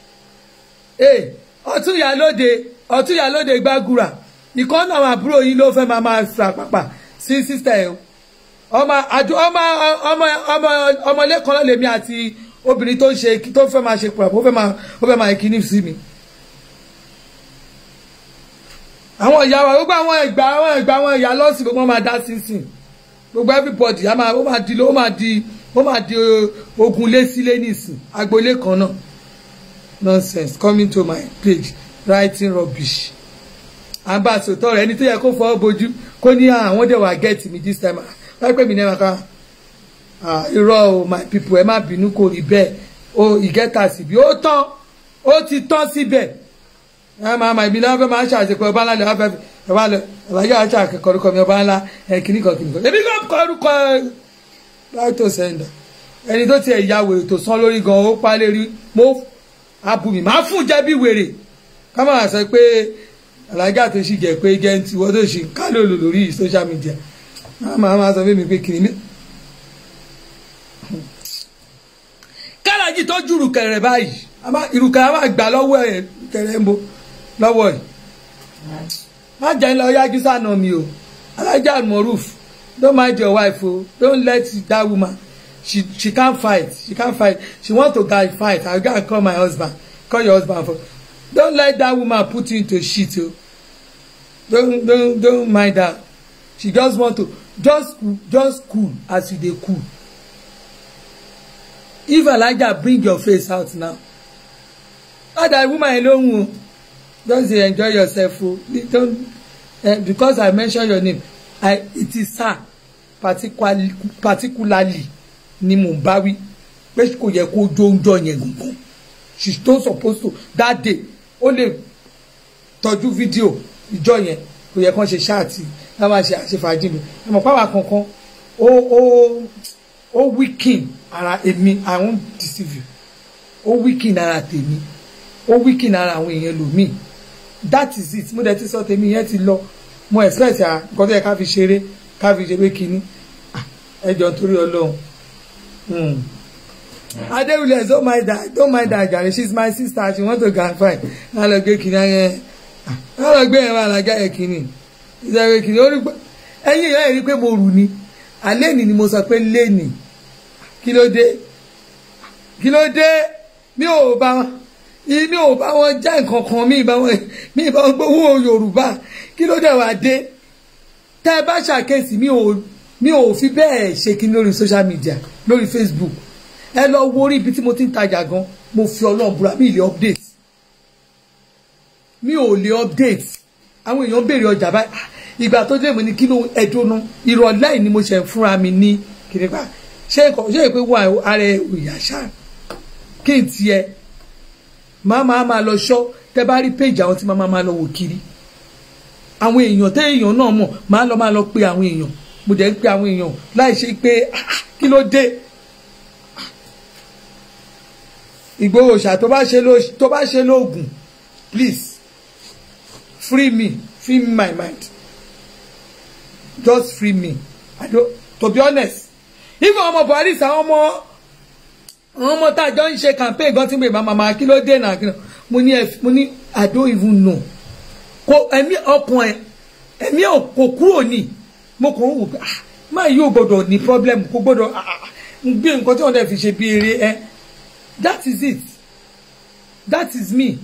ọtún ìyálóde ọtún ìyálóde gbàgùrà ìkan náà àwọn àbúrò yín ló fẹ́ máa máa fàpàpà sí sísítà ẹ̀ o ọmọ àjọ ọmọ ọmọ ọmọ ọmọlẹ́kan náà lèmi àti obìnrin tó ń ṣe tó fẹ́ máa ṣe pọ̀ ó fẹ́ máa ó fẹ́ máa kíní sí mi. àwọn ìyá wa gbogbo àwọn ìgbà àwọn ìgbà àwọn ìyá lọ́sìn gbogbo wọn máa dá sínsìn gbogbo everybody á máa ó máa di ó máa di ó máa di ogun lé sílé nìsín agboolé kan náà nonsense coming to my page writing rubbish ambassador ẹni tó yẹ kó fọwọ́ bojú kó ní àwọn dẹ̀ wá get me this time wọ́n pè mí náà ká irọ́ o my people ẹ má bínú kò rí bẹ́ẹ̀ o ìgẹ́ta síbi ó tán ó ti tán síbẹ̀ ẹ máa ma ìbí náà fẹ́ máa ṣàṣepọ̀ ọba ńlá lè wá fẹ́ ẹ wá lọ ẹ wá yọ àṣà akẹ́kọ̀ọ́ orúkọ mi ọba ńlá ẹ kìíní kan kìíní kan èmi kò kọ orúkọ láìtò sẹ́ńdà ẹni tó tiẹ̀ ya wèrè tó sán lórí gan ó pa lérí mo abùmí máa fún jẹ́ bí wèrè ká máa sọ pé alájà tó ṣì jẹ́ pé gẹ́ǹtì wọ́n tó ṣì ń kálò lò lórí social media máa máa sọ fún mi pé kìíní. kálájì tó jùrù kẹrẹ báyìí ìrùkẹ a máa gbà lọ́wọ́ ẹ̀ kẹrẹ ń bo lọ́wọ́ ẹ̀ má jẹ́ ń lọ yájú sànà mi o alájà moruf don't mind your wife o don't let that woman she she can't fight she can't fight she want to guy fight i gats call my husband call your husband for don't let that woman put you into shit o don't don't don't mind her she just want to just just cool as you dey cool if elijah bring your face out now let that woman alone o just dey enjoy yourself o don't uh, because i mention your name i it is her particularly particularly ni mo bá wí pé kò yẹ kó jó oúnjọ yẹn gangan she don suppose to that day ó lè tọ́jú fídíò ìjọ yẹn kò yẹ kán ṣe ṣáàtì ká máa ṣe àṣefàájì mi ẹ mọ̀ páwa kankan ó ó ó weaken ara èmi i won't deceive you ó weaken ara tèmi ó weaken ara àwọn èèyàn lòmíì that is it mo dẹ̀ ti sọ tèmi yẹn ti lọ mo expect à nǹkan tó yẹ ká fi ṣeré ká fi ṣe pé kínní ẹ jọ torí ọlọ́run adéwìlẹ̀ don't mind that don't mind that jàre she is my sister she want to gan fight ká lọ gbé kínní ẹ ká lọ gbé yẹn wà lájà yẹ kínní ìṣẹ̀wé kínní ó rí pé ẹ̀yìn ìyá ẹ̀ rí pé mo rù ni alẹ́ ni ni mo sọ pé lẹ́nì kí ló dé kí ló dé mi ò bá wọn mi ò bá wọn já nǹkan kan mi ìbá wọn mi ìbá wọn gbowó yorùbá kí ló dé wá dé tẹ́ ẹ bá ṣàkíyèsí mi ò mi ò fi bẹ́ẹ̀ ṣe kí lórí social media lórí facebook ẹ lọ wo orí ibi tí mo ti ń tajà gan mo fi ọlọ́run búra mi ì lè update mi ò lè update àwọn èèyàn béèrè ọjà báyìí ìgbà tó dé mo ní kí ló ẹdùnú ìrọ̀lẹ́ yìí ni mo ṣe fúnra mi ní kìnìún ṣé nǹkan ṣé ìpè wà ara òyà ṣá kí n tiẹ̀ máa máa máa lọ ṣọ́ tẹ́ bá rí péjì àwọn tí máa máa lọ wò kiri àwọn èèyàn tẹ́ èèyàn náà mọ̀ máa lọ máa lọ pe àwọn èèyàn mo dẹ̀ ń pe àwọn èèyàn láì ṣe pé kí ló dé Ìgbòho ṣá tó bá ṣe lóògùn please free me free my mind just free me i don't to be honest even ọmọ buhari sa ọmọ àwọn ọmọ tá a jọ ń ṣe campaign gan tí mo bá màmá kí ló dé náà mo ní mo ní i don't even know kò ẹ̀mí ọkàn ẹ̀ ẹ̀mí kò kúrò ní mo kàn ń wò pé ah máa yóò gbọdọ̀ ní problem kò gbọdọ̀ gbé nǹkan tí wọ́n dẹ̀ fi ṣe bí eré ẹ that is it that is me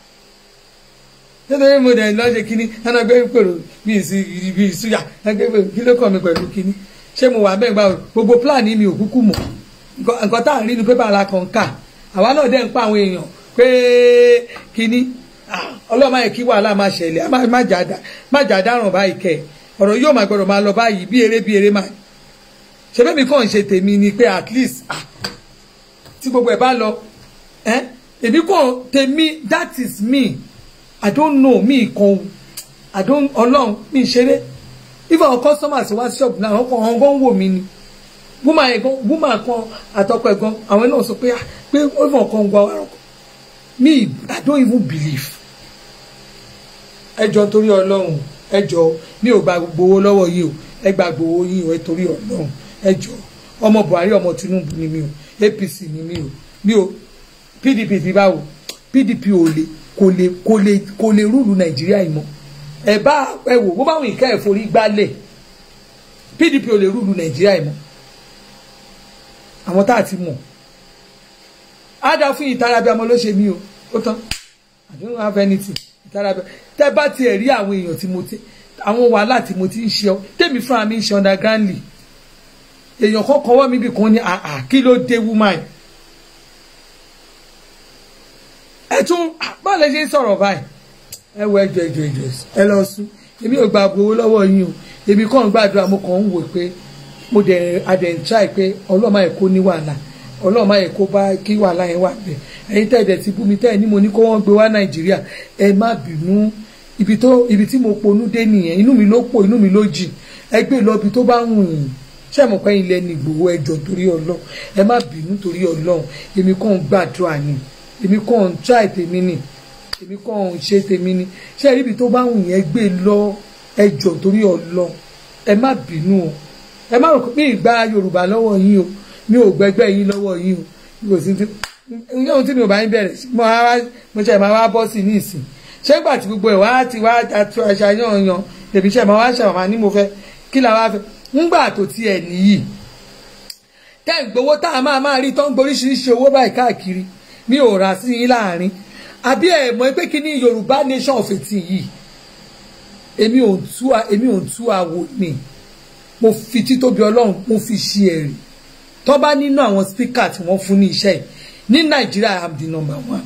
nítorí mo dẹ̀ lọ́ọ́ ṣe kínní ẹnà gbé pèrò bí ìsúyà ẹgbẹ́ pèrò kí ló kàn mí pẹ̀lú kínní ṣé mo wà bẹ́ẹ̀ gbà gbogbo plan mi ò kúkú mọ̀ nǹkan tá à ń rí ni pépà la kàn ká àwa náà dẹ̀ ń pa àwọn èèyàn pé kínní ọlọ́mọ yẹn kí wàhálà máa ṣẹlẹ̀ má jà dáràn báyìí kẹ̀ ọ̀rọ̀ yóò máa gbọ́dọ̀ máa lọ báyìí bí eré bí eré máa ṣe bẹ́ẹ̀ mi kàn ń ṣe tèmi ni pé at least tí gbogbo ẹ̀ bá lọ èmi kàn tèmi that is me i don't know mi kan i don't ọlọ́run mi ṣeré if our customers wá shop náà wọn kàn wọn gan wò mí ni woman yẹn gan woman kan àtọkọ ẹ̀ gan àwọn náà sọ pé pé ó fọn kan gba ọ̀rọ̀ me i don't even believe ẹjọ torí ọlọ́run ẹjọ mi ò gba gbowó lọ́wọ́ yìí o ẹ gbàgbọ́ owó yín o ẹ torí ọlọ́run ẹ jọ ọmọ buhari ọmọ tinubu ni mi o apc ni mi o mi o pdp ti báwo pdp ò lè kò lè kò lè kò lè rúlu nàìjíríà yìí mọ́ ẹ bá ẹ wò bó báwọn ìka ẹ̀ forí gbálẹ̀ pdp ò lè rúlu nàìjíríà yìí mọ́ àwọn tá a ti mọ̀ á dá fún ìtara bí ọmọ ló ṣe mí o ó tán I don't have anything ìtara bí tẹ bá tiẹ̀ rí àwọn èèyàn tí mo ti àwọn wàhálà tí mo ti ń ṣe ọ tèmi fúnra mi ń ṣe undergroundly èèyàn kan kọwọ́ mi bí kan ní àà kí ló dé woman ẹ tún báwo lè ṣe ń sọ̀rọ̀ báyìí ẹ wọ ẹjọ ẹjọ ẹjọ ẹ lọ sùn èmi ò gba gbowó lọ́wọ́ yín o èmi kàn ń gbàdúrà mo kàn ń wò pé mo dẹ̀ adẹ̀ntráì pé ọlọ́mọ ẹ̀ kó ní wàhálà ọlọ́mọ ẹ̀ kó bá kí wàhálà yẹn wà bẹ̀ ẹ̀yin tẹ́ ẹ̀dẹ̀ ti bú mi tẹ́ ẹ̀ ní mo ní kó wọ́n gbé wá nàìjíríà ẹ má bínú ibi tó ibi tí mo ponú dé nìyẹn inú mi ló pọ̀ inú mi ló jìn ẹ gbé lọ ibi tó bá wù yín ṣé mo pẹ́ ilẹ̀ ní Ìgbòho ẹjọ́ torí ọlọ́run ẹ má bínú torí ọlọ́run èmi kàn ń gbàdúrà ni èmi kàn ń try tèmi ni èmi kàn ń ṣe tèmi ni ṣé ibi tó bá wù yẹn gbé lọ ẹjọ́ torí ọlọ́run ẹ má bínú o ẹ má rò pé mi ìgbà Yorùbá lọ́wọ́ yín o mi ò gbẹgbẹ́ yín lọ́wọ́ yín o mi ò sí ti ní ohun tí mi ò bá ń bẹ̀rẹ̀ mo wá mo ṣe máa wá bọ́ sí ní ìsìn ṣé gbà tí gbogbo ẹ̀ wá ti wá àti àṣàyàn yan tèmi ṣe máa wá ṣàwọn ní mo fẹ́ kí la wá fẹ́ ńgbà tó tiẹ̀ nìyí tẹ́ ń gbowó tá a máa máa rí tó ń gboríṣiríṣi owó báyìí káàkiri mi ò rà sí yín láàrin àbí ẹ̀ mọ̀ pé kí ni Yorùbá nation of eighteen yìí èmi ò tú èmi ò tú àwò ni mo fi títóbi Ọlọ́run mo fi ṣe ẹ̀rí tó bá nínú àwọn spíkà tí wọ́n fún ní iṣẹ́ yìí ní Nàìjíríà I am the number one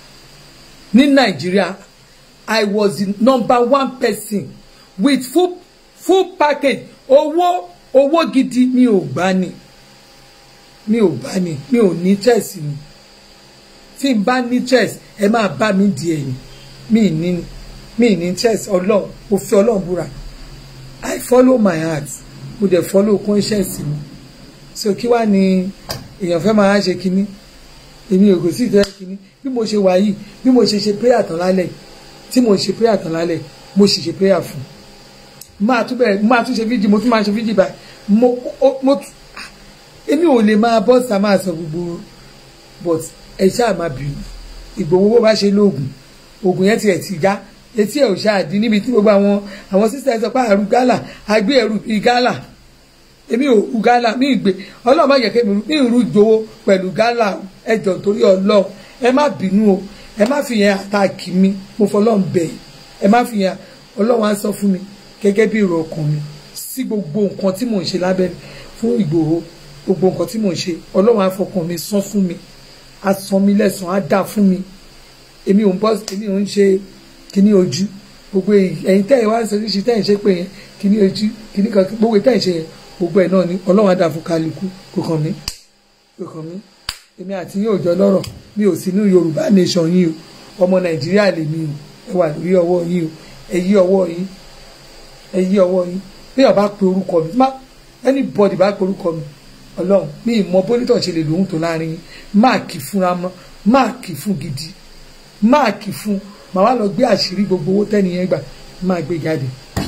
ní Nàìjíríà I was the number one person with full full package owó owó gidi mi ò gbà ní mi ò gbà ní mi ò ní chess ni tí n bá ní chess ẹ máa bá mi di ẹ̀yìn mi ní mi ní chess ọlọ́run mo fi ọlọ́run búra I follow my heart mo dẹ̀ follow conscience mi so kí wàá ní èèyàn fẹ́ máa ṣe kínní èmi ò kò sí ìtọ́jú kínní bí mo ṣe wà yìí bí mo ṣe ṣe prayer tán lálẹ́ tí mo ṣe prayer tán lálẹ́ mo sì ṣe prayer fún un máa tún bẹ̀rẹ̀ máa tún ṣe fídíò mo tún máa ṣe fídíò báyìí mo mo èmi ò lè máa bọ́ sá máa sọ gbogbo but ẹ ṣáà máa bínú Ìgbòho bó bá ṣe lóògùn oògùn yẹn tiẹ̀ ti já etí ẹ̀ ò ṣáà dín níbi tí gbogbo àwọn àwọn sísè sọ pé àrùn gálà agbé ẹrù bíi gálà èmi ò ru gálà mi ìgbé ọlọ́run má yẹ kí mi ìrú jowó pẹ̀lú gálà ẹjọ́ torí ọlọ́run ẹ má bínú o ẹ má fi yẹn àtàkì mi mo fọlọ́run bẹ̀ ẹ má fi yẹn ọlọ́run á sọ fún mi gẹ́gẹ́ bí èrò ọkàn mi sí gbogbo nǹkan tí mò ń ṣe lábẹ́rẹ́ fún Ìgbòho gbogbo nǹkan tí mò ń ṣe ọlọ́run á fọkàn mi sán fún mi á san mi lẹ́sàn á dà fún mi èmi ò ń bọ́ èmi ò ń ṣe kíní ojú gbogbo ẹ̀yin tẹ́ ẹ̀ wá sọ ṣíṣe tẹ́ ẹ̀ ṣe pé yẹn kíní ojú kíní kan gbogbo tẹ́ ẹ̀ ṣe yẹn gbogbo ẹ̀ náà ni ọlọ́run á dà fún kálukú kò kàn mí kò kàn mí èmi àti yín ò jọ lọ́rọ̀ mi ò sí ní Yorùbá nation yín o ọmọ Nàìjíríà lèmi o ẹ wà lórí ọwọ́ yín o ẹ yí ọwọ́ yín ẹ yí ọwọ́ yín bí ọba pe orúkọ mi má anybody bá pe orúkọ mi ọlọ́run mi ìmọ̀ bólítọ̀ ṣe lè lòun tó láàrin yín máàkì fúnra mọ́ máàkì fún gidi máàkì fún màá wá lọ gbé àṣírí gbogbo owó tẹ́niyẹn gbà máa gbé jáde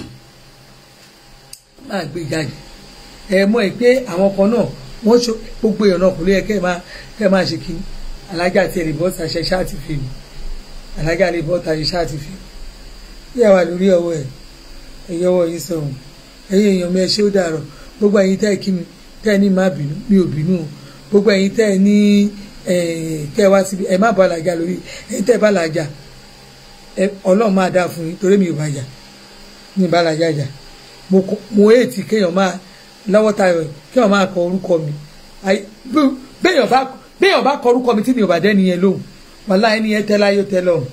máa gbé jáde ẹ mọ̀ ẹ pé àwọn kan náà wọ́n ṣe gbogbo èèyàn náà kò lè yẹ kẹ́ ẹ máa kẹ́ ẹ máa ṣe kí alájà tí ẹ lè bọ́ ṣàṣẹ ṣáàtì fèmí alájà lè bọ́ ṣàṣẹ ṣáàtì fèmí yíyá wà lórí ọwọ́ ẹ̀ ẹ̀yẹ ọwọ́ yìí sọ̀rọ̀ ẹ̀yẹ èèyàn mi ẹ ṣé ó dàrọ̀ gbogbo ẹ̀yin tẹ́ ẹ kí mi tẹ́ ẹ ní má bínú mi ò bínú o gbogbo ẹ̀yin tẹ́ ẹ ní kẹ́ ẹ wá síbi ẹ má bọ́ àlàjà lórí ẹ̀yin tẹ́ ẹ bá làjà ọlọ́run máa dáa fún yín torí mi ò bá jà mi ò bá làjà jà mo èètì kéèyàn máa lọ́wọ́ tayọ̀ kéèyàn máa kọ orúkọ mi béèyàn bá kọ orúkọ mi tí mi ò bá dẹ́ni yẹn lóhùn wàhálà ẹni yẹn tẹ́ láyé tẹ́ lọ́hùn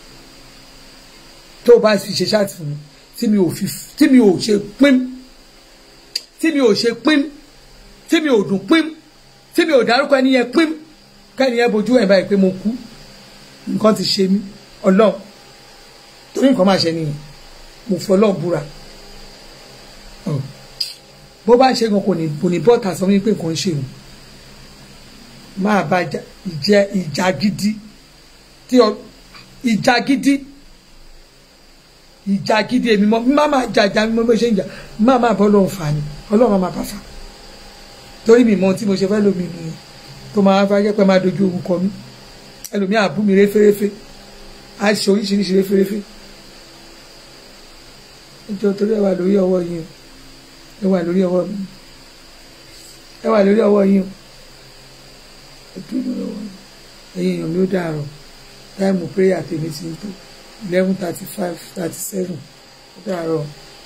tó o bá fi ṣe ṣáàtì fún mi tí mi ò fi tí mi ò ṣe pín tí mi ò ṣe pín tí mi ò dùn pín tí mi ò dárúkọ ẹni yẹn pín kẹ́ni yẹn bojú ẹ̀ báyìí pé mo kú nǹkan ti ṣe mí ọlọ́run torí nǹkan máa ṣe nìyẹn mo fi ọlọ́run búra bó bá ṣe gan kò ní kò ní bọ́ọ̀tà sọ wípé nǹkan ń ṣe òun máa bá ìjẹ ìjà gidi tí ìjà gidi ìjà gidi èmi mọ́ má máa jàjà mi mọ́ bó ṣe ń jà má máa bọ́ lóun fà ni ọlọ́run máa bá fà torí mi mọ ohun tí mo ṣe fẹ́ lómi nìyẹn tó máa fẹ́ jẹ́ pé máa dojú ogun kọ mí ẹlòmíà bú mi référéfé á ṣe oríṣiríṣi référéfé nítorí torí ẹ wà lórí ọwọ́ yìí o ẹ wà lórí ọwọ́ mi ẹ wà lórí ọwọ́ yìí o ẹ dúró lórí ọwọ́ mi ẹ̀yin èèyàn mi ó dàrọ̀ táìmù prayer tèmi ti ń tó eleven thirty five thirty seven ó dàrọ̀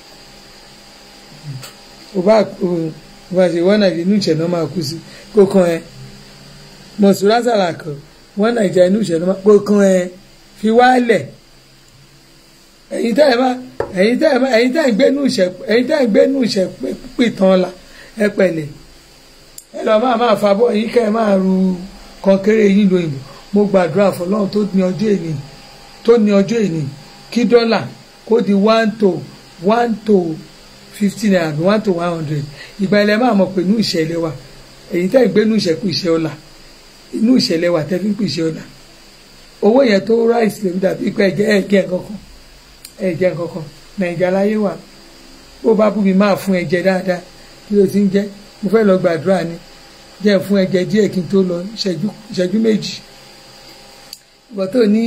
ò bá ò bá ṣe wọ́n nàìjíríà inú ìṣẹ̀nà máa kú sí kó kan ẹ mọ̀sùlá sàlàkọ̀ wọ́n nàìjíríà inú ìṣẹ̀nà máa kó kan ẹ fi wálẹ̀ ẹ̀yin tẹ́ ẹ bá ẹ̀yin tẹ́ ẹ bá ẹ̀yin tẹ́ ẹ gbé nù ìṣẹ̀ ẹ̀yin tẹ́ ẹ gbé nù ìṣẹ̀ pè tán la ẹ pẹ̀lẹ́ ẹ lọ máa máa fa bọ́ yín kẹ́ ẹ máa ru kọnkéré yín lóyìnbó mo gbàdúrà fọlọ́run tó ní ọjọ́ èní tó ní ọjọ́ èní kí dọ́là kó di one to one to fifty naira àbí one to one hundred ìgbà ilẹ̀ máa mọ̀ pé inú ìṣẹ̀lẹ̀ wa èyí tẹ́ ẹ gbé inú ìṣẹ̀kù ìṣẹ̀ ọ̀la inú ìṣẹ̀lẹ̀ wa tẹ́ fi ń pè ìṣẹ̀ ọ̀la owó yẹn tó ráìsì lèmi dàbí pé ẹ̀jẹ̀ ẹ̀jẹ̀ kankan ẹ̀jẹ̀ kankan nàìjíríà láyé wa bó bá bú mi máa fún ẹ̀jẹ̀ dáadáa kí ló ti ń jẹ́ mo fẹ́ lọ gbàdúrà ni jẹ́ fún ẹ̀jẹ̀ díẹ̀ kí n tó lọ ìṣẹ́jú méjì ìbọn tó ní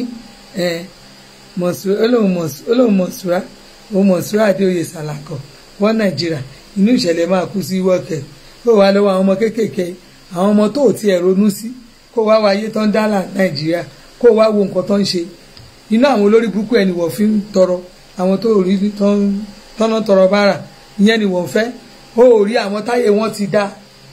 olóhùn mọ̀sùrá òun mọ̀sùrá adéoyè sàlàkọ̀ wọ́n nàìjíríà inú ìṣẹ̀lẹ̀ máa kú sí wọ́ọ̀kẹ́ kó wá lọ́wọ́ àwọn ọmọ kéékèèké àwọn ọmọ tó tiẹ̀ ronú sí kó wá wáyé tán dálà nàìjíríà kó wá wo nǹkan tó ń ṣe inú àwọn olórí burúkú ẹni wọ́n fi ń tọrọ àwọn tó rí tọ́nà tọrọ bára ìyẹn ni wọ́n fẹ́ ó rí àwọn táyé wọn ti dá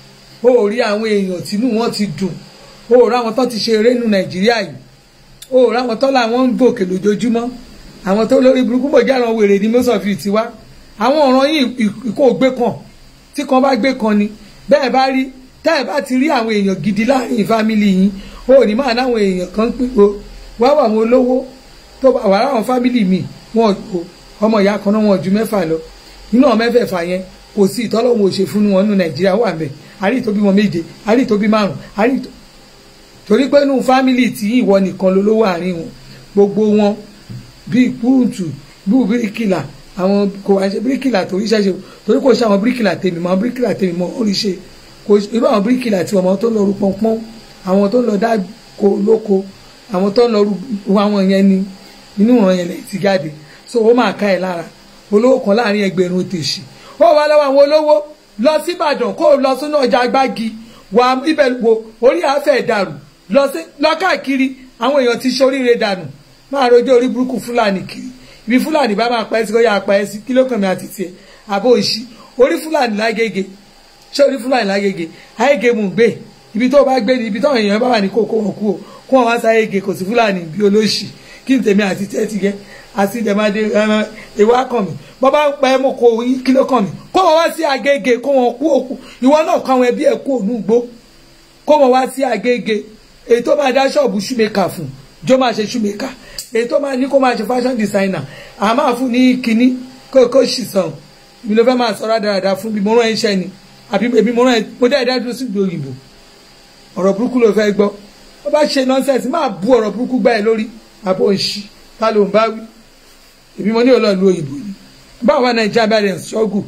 ó rí àwọn èèyàn tínú wọn ti dùn ó rí àwọn tó ti ṣe eré nu nàìjíríà yìí ó rí àwọn tó làwọn ń gòkè lójoojúmọ́ àwọn tó lórí burúkú mọ̀já àwọn wèrè ní mọ́sọ̀fì tiwa àwọn ọ̀ràn yìí ìkó gbé kan tí kan bá gbé kan ni bẹ́ẹ̀ bá rí tẹ́ ẹ̀ bá ti rí àwọn èèyàn gidi láàrin fámìlì yìí ó ní máa náwọn èèyàn kan pípo wá wà àwọn olówó tó bá wà láwọn fámìlì mi wọn ò ọmọ ìyá kan náà wọn ju mẹ́fà lọ nínú àwọn mẹ́fẹ̀ẹ̀fà yẹn kò sí ìtọ́lọ́wọ́ òṣè fún wọn nínú nàìjíríà wà mẹ́ àrí tó bí wọn méje àrí tó bí márùn àrí tó torí pé nínú fámìlì tí ìwọ nìkan ló lówó àárín wọn gbogbo wọn bíi kúùtù bíi bíríkìlà àwọn kò wá ṣe bíríkìlà torí ṣẹ́ṣe torí kò ṣe àwọn bíríkìlà tèmi mọ́ bíríkìlà tèmi mọ́ orí ṣe kò irú àwọn bíríkìlà tí ọmọ tó ń lọ rú pọ́npọ́n àwọn tó ń lọ dáko lóko àwọn tó ń lọ rú àwọn yẹn ni inú wọn yẹn lè ti jáde so ó máa ká ẹ lára olówó kan láàrin ẹgbẹ̀rún tèṣì ó wà lọ́wọ́ àwọn olówó lọ sí Ìbàdàn kó lọ sínú ọjà gbági wà ibẹ̀ wo orí àáfẹ́ dàrú lọ sí lọ káàkiri àwọn èèyàn ti ṣe oríire dànù máa rojọ́ orí burúkú fúlàní kiri ibi fúlàní bá máa pa ẹ́ sí kó yá pa ẹ́ sí kí ló kàn mí àti tiẹ̀ àbó òṣì orí fúlàní lágége ṣé orí fúlàní lágége ayége mú gbé ibi tó bá gbé ni ibi táwọn èèyàn bá wà ní kó kó wọn kú o kó wọn wá sí ayége kò sí fúlàní bí olóṣì kí n tèmi àti tiẹ̀ ti gẹ́ àti ìdẹ̀mádé ìwà kàn mí bọ́ bá ń pa ẹ́ mọ́ kó kí ló kàn mí kó wọn wá sí agége kó wọn kú òkú ìwọ náà kó àwọn ẹbí ẹ̀ kú ònú gbó kó wọn wá sí agége èyí tó máa dá ṣọ́ọ̀bù ṣúmẹ́kà fún jó máa ṣe ṣúmẹ́kà èyí tó máa ní kó máa ṣe fashion designer à máa fún ní kínní kó kó ṣì sàn mi ló fẹ́ máa sọ rádaràda fún bí mo rán iṣẹ́ ni àbí èmi mo rán ẹ mo dá ẹ̀dá dúró sí ìlú òyìnbó ọ̀rọ̀ burúkú ló fẹ́ gbọ́ ó bá ṣe nọ́ńsẹ̀sì máa bu ọ̀rọ̀ burúkú gbá ẹ lórí àbò òṣì ta ló ń bá wí èmi mo ní òlò ìlú òyìnbó ni báwo wá nàìjíríà bá rẹ̀ ń ṣọ́gù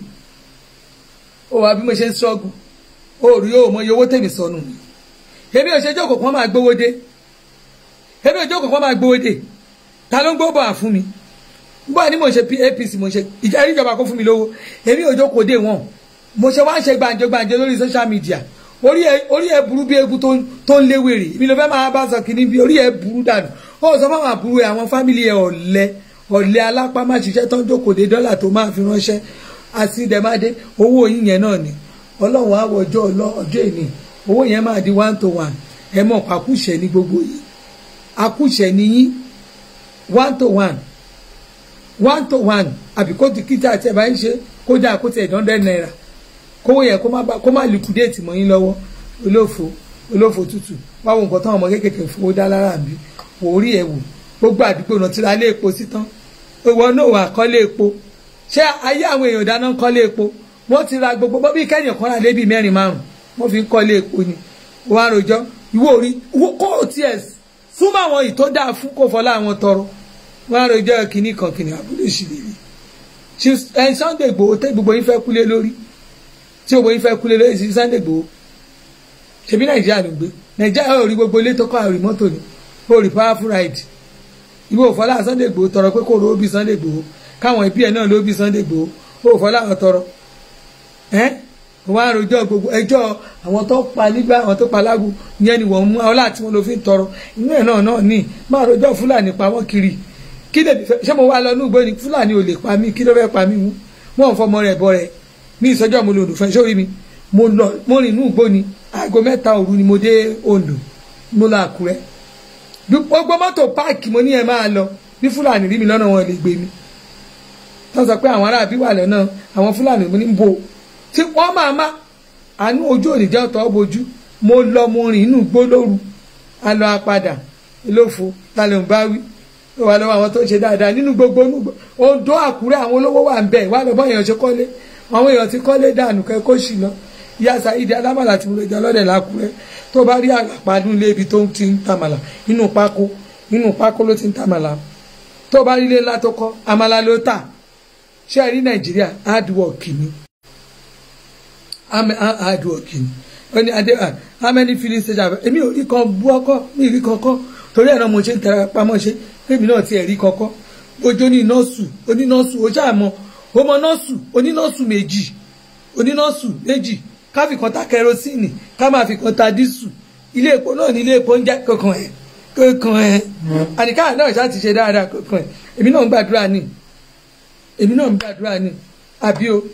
ó wà bí mo ṣe ń ṣọ́gù ó rí ó mọ iye owó tèmi sọnù mi èmi ò ṣe jókòó kan máa gbówó dé èmi ò jókòó kan máa gbówó dé ta ló ń gbó bọ̀ fún mi báyìí ni mo ṣe apc mo ṣe ìjà ìjọba kó fún mi lówó èmi ò jókòó dé wọn mo ṣe wá ń ṣe gbàǹjo gbàǹjo lórí social media orí ẹ orí ẹ burú bí egun tó ń léwèrè èmi ló fẹ́ máa bá sọ kìíní bí orí ẹ burú dànù ó sọ fún àwọn àbúrò àwọn fámìlì ẹ ọ̀lẹ ọ̀lẹ alápá má ṣiṣẹ́ tó ń jókòó dé dọ́là tó máa fi ránṣẹ́ àti ìdẹ̀mádé owó yín yẹn náà ni ọlọ́run àwọ̀jọ́ ọjọ́ ìní owó yẹn máa di one to one ẹ mọ̀ àkúṣẹ̀ ní gbogbo yìí àkúṣẹ̀ ní yín one to one one to one àbí kó dìkítà àti ẹ̀ bá ń ṣe kó dà kó tẹ̀ dọ́ndẹ́ náírà kówó yẹn kó má liquidate mọ́ yín lọ́wọ́ olófo olófo tútù báwo nǹkan táwọn ọmọ kéékèèké fowó dá lára bí orí ẹ̀ wò gbogbo àdúgbò náà ti ra lé epo sí tán ìwọ náà wà kọ́lé epo ṣé ayé àwọn èèyàn dáná kọ́lé epo wọ́n ti ra gbogbo bọ́bí kẹ́yìn kan rà lébi mẹ́rin márùn wọ́n fi ń kọ́lé epo ni wọ́n á rojọ́ ìwọ orí kó o tiẹ̀ súnmọ́ àwọn ìtó dáa fún kó fọlá àwọn tọrọ wọ́n á rojọ́ kínní kan kínní abúlé ìṣìlérí ẹ Sunday Igboho tẹ gbogbo yín fẹ́ kúlé lórí tí gbogbo yín fẹ́ kúlé lórí sí Sunday Igboho ṣebí Nàìjíríà ló gbé Nàìjíríà ò rí gbogbo ilé tó kọ́ àrí mọ́tò ni ó rí powerful ride ìwé òfọlá Sunday Igboho tọrọ pé kò ló bí Sunday Igboho káwọn ẹbí ẹ náà ló bí Sunday Igboho ó òfọlá àwọn tọrọ ẹ wọ́n á rojọ́ gbogbo ẹjọ́ àwọn tó pa nígbà àwọn tó pa lágùn yẹn ni wọ́n mú àwọn láti wọn ló fi ń tọrọ inú ẹ̀ náà náà ní máa rojọ́ Fúlàní pa wọ́n kiri kí lè fẹ́ ṣé mo wá lọ ní ìgbó ni Fúlàní ò lè pa mí kí ló fẹ́ pa mí mú wọ́n ń fọmọ rẹ̀ bọ rẹ̀ ní ìsọjọ́ mo lò lùfẹ́ sórí mi mo lọ mo rìn inú ìgbó ni aago mẹ́ta òru ni mo dé Oǹdó mo lọ Àkúrẹ́ gbogbo mọ́tò páàkì mo ní ẹ máa lọ bí Fúlàní rí mi lọ́nà wọn lè gbé mi wọ́n sọ pé àwọn aráàbí wà lọ́nà àwọn Fúlàní mo ní bo tí wọ́n máa má àánú ojú ònìjẹ́ ọ̀tọ̀ bojú mo lọ mo rìn inú igbó lóru a lọ apádà lófo lálẹ́ ń bá wí ó wà lọ́wọ́ àwọn tó ń ṣe dáadáa nínú gbogbo Oǹdó Àkúrẹ́ àwọn olówó wà ń bẹ̀ wà lọ́bọ̀ èèyàn ṣe kọ́lé àwọn èèyàn ti kọ́lé dànù kẹ́ kó sì lọ ìyá Saidi alámàlà tí mo lè jẹ ọlọ́dẹ̀ lákúrẹ́ tó bá rí àlàpàdé ilé ibi tó ti ń tamàlà nínú pákó nínú pákó ló ti ń tamàlà tó bá rí ilé ńlá tó kọ́ àmàlà ló tà ṣé ẹ rí Nàìjíríà hard work ni hard work ni ó ní adé how many filling station èmi ò rí kan bú ọkọ mi rí kankan torí ẹ̀rọ mo ṣe ń tẹra pamọ́ ṣe èmi náà ti ẹ̀rí kankan ojú ní nọ́ọ̀sù onínọ́ọ̀sù ojú àmọ́ ọmọ nọ́ọ̀sù onínọ́ọ̀sù méjì onínọ́ọ̀sù méjì ká fi kan ta kẹrosíìnì ká máa fi kan ta dísù ilé epo náà ní ilé epo ń jẹ́ kankan ẹ̀ kankan ẹ̀ àníká náà ṣáà ti ṣe dáadáa kankan ẹ̀ èmi náà ń gbàdúrà ní èmi náà ń gbàdúrà ní àbí o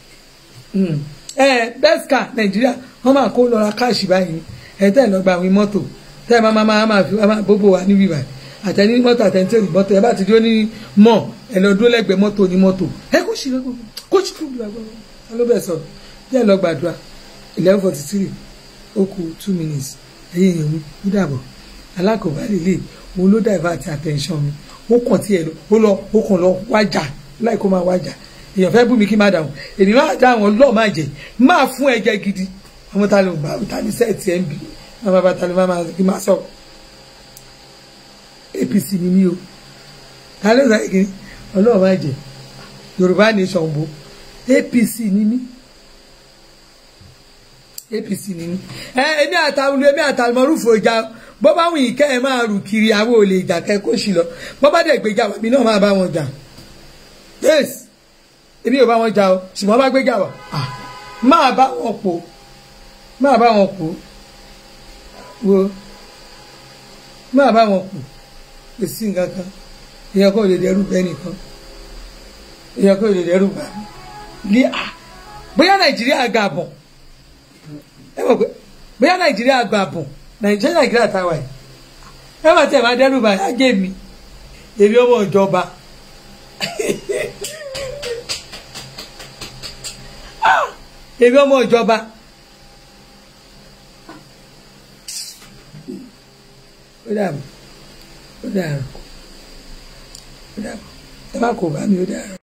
ẹ bẹ́sìkà nàìjíríà wọ́n máa kó lọ́ra káàṣì báyìí ẹ̀ tẹ́ ẹ̀ lọ́ọ́ gba àwọn mọ́tò tẹ́ ẹ máa máa máa fi máa bóbó wa níbí báyìí àtẹni mọ́tò àtẹni tẹ́lẹ̀ mọ́tò ẹ bá ti dúró ní mọ́ ẹ lọ dúró lẹ́gbẹ̀ẹ́ mọ́tò ní mọ́tò ẹ kó ṣì lọ́gbọ̀n kó ṣì lọ́gbọ̀n lọ́gbọ̀n ló bẹ̀ sọ díẹ̀ lọ gbàdúrà eleven forty three ó kù two minutes ẹ̀yìn èèyàn mi ó dàbọ̀ alákòóbá lè òun ló divert attention mi ó kàn tí ẹ lọ ó lọ ó kàn lọ wájà láì kó máa wájà èèyàn fẹ́ bú mi kí má dàrún èmi máa dá àwọn lọ́ọ̀ máa jẹ máa fún ẹ̀jẹ̀ gidi àwọn ta ló ń bá ta ní sẹ́ẹ̀tì ẹ̀ ń bì àwọn bàbá ta ló máa kí máa sọ APC ni mí o ta ló sọ kí ọlọ́ọ̀ máa jẹ Yorùbá nation bo APC ni mí APC ni mí ẹ èmi àtàwọn èmi àtàwọn rúfò ìjà bó bá wùn yìí kẹ́ ẹ máa rù kiri àwọn olè ìjà kẹ́ kó sì lọ bó bá dẹ̀ gbéjà wà mí náà máa bá wọn jà yes èmi ò bá wọn jà o ṣùgbọ́n bá gbéjà wà máa bá wọn pò máa bá wọn pò wo máa bá wọn pò kò sí nǹkan kan èèyàn kò lè dẹrù bẹ́ẹ̀ nìkan èèyàn kò lè dẹrù bá mi à bóyá nàìjíríà ga bọ̀ ẹ mọ̀ pé bóyá nàìjíríà ga bọ̀ nàìjíríà nàìjíríà táwa yìí ẹ má tẹ̀ máa dẹrù bá yá gé mi èmi ọmọ ìjọba èmi ọmọ ìjọba ó dàbọ̀ ó dàrọ̀ ó dàbọ̀ ẹ má kó bá mi ó dàrọ̀.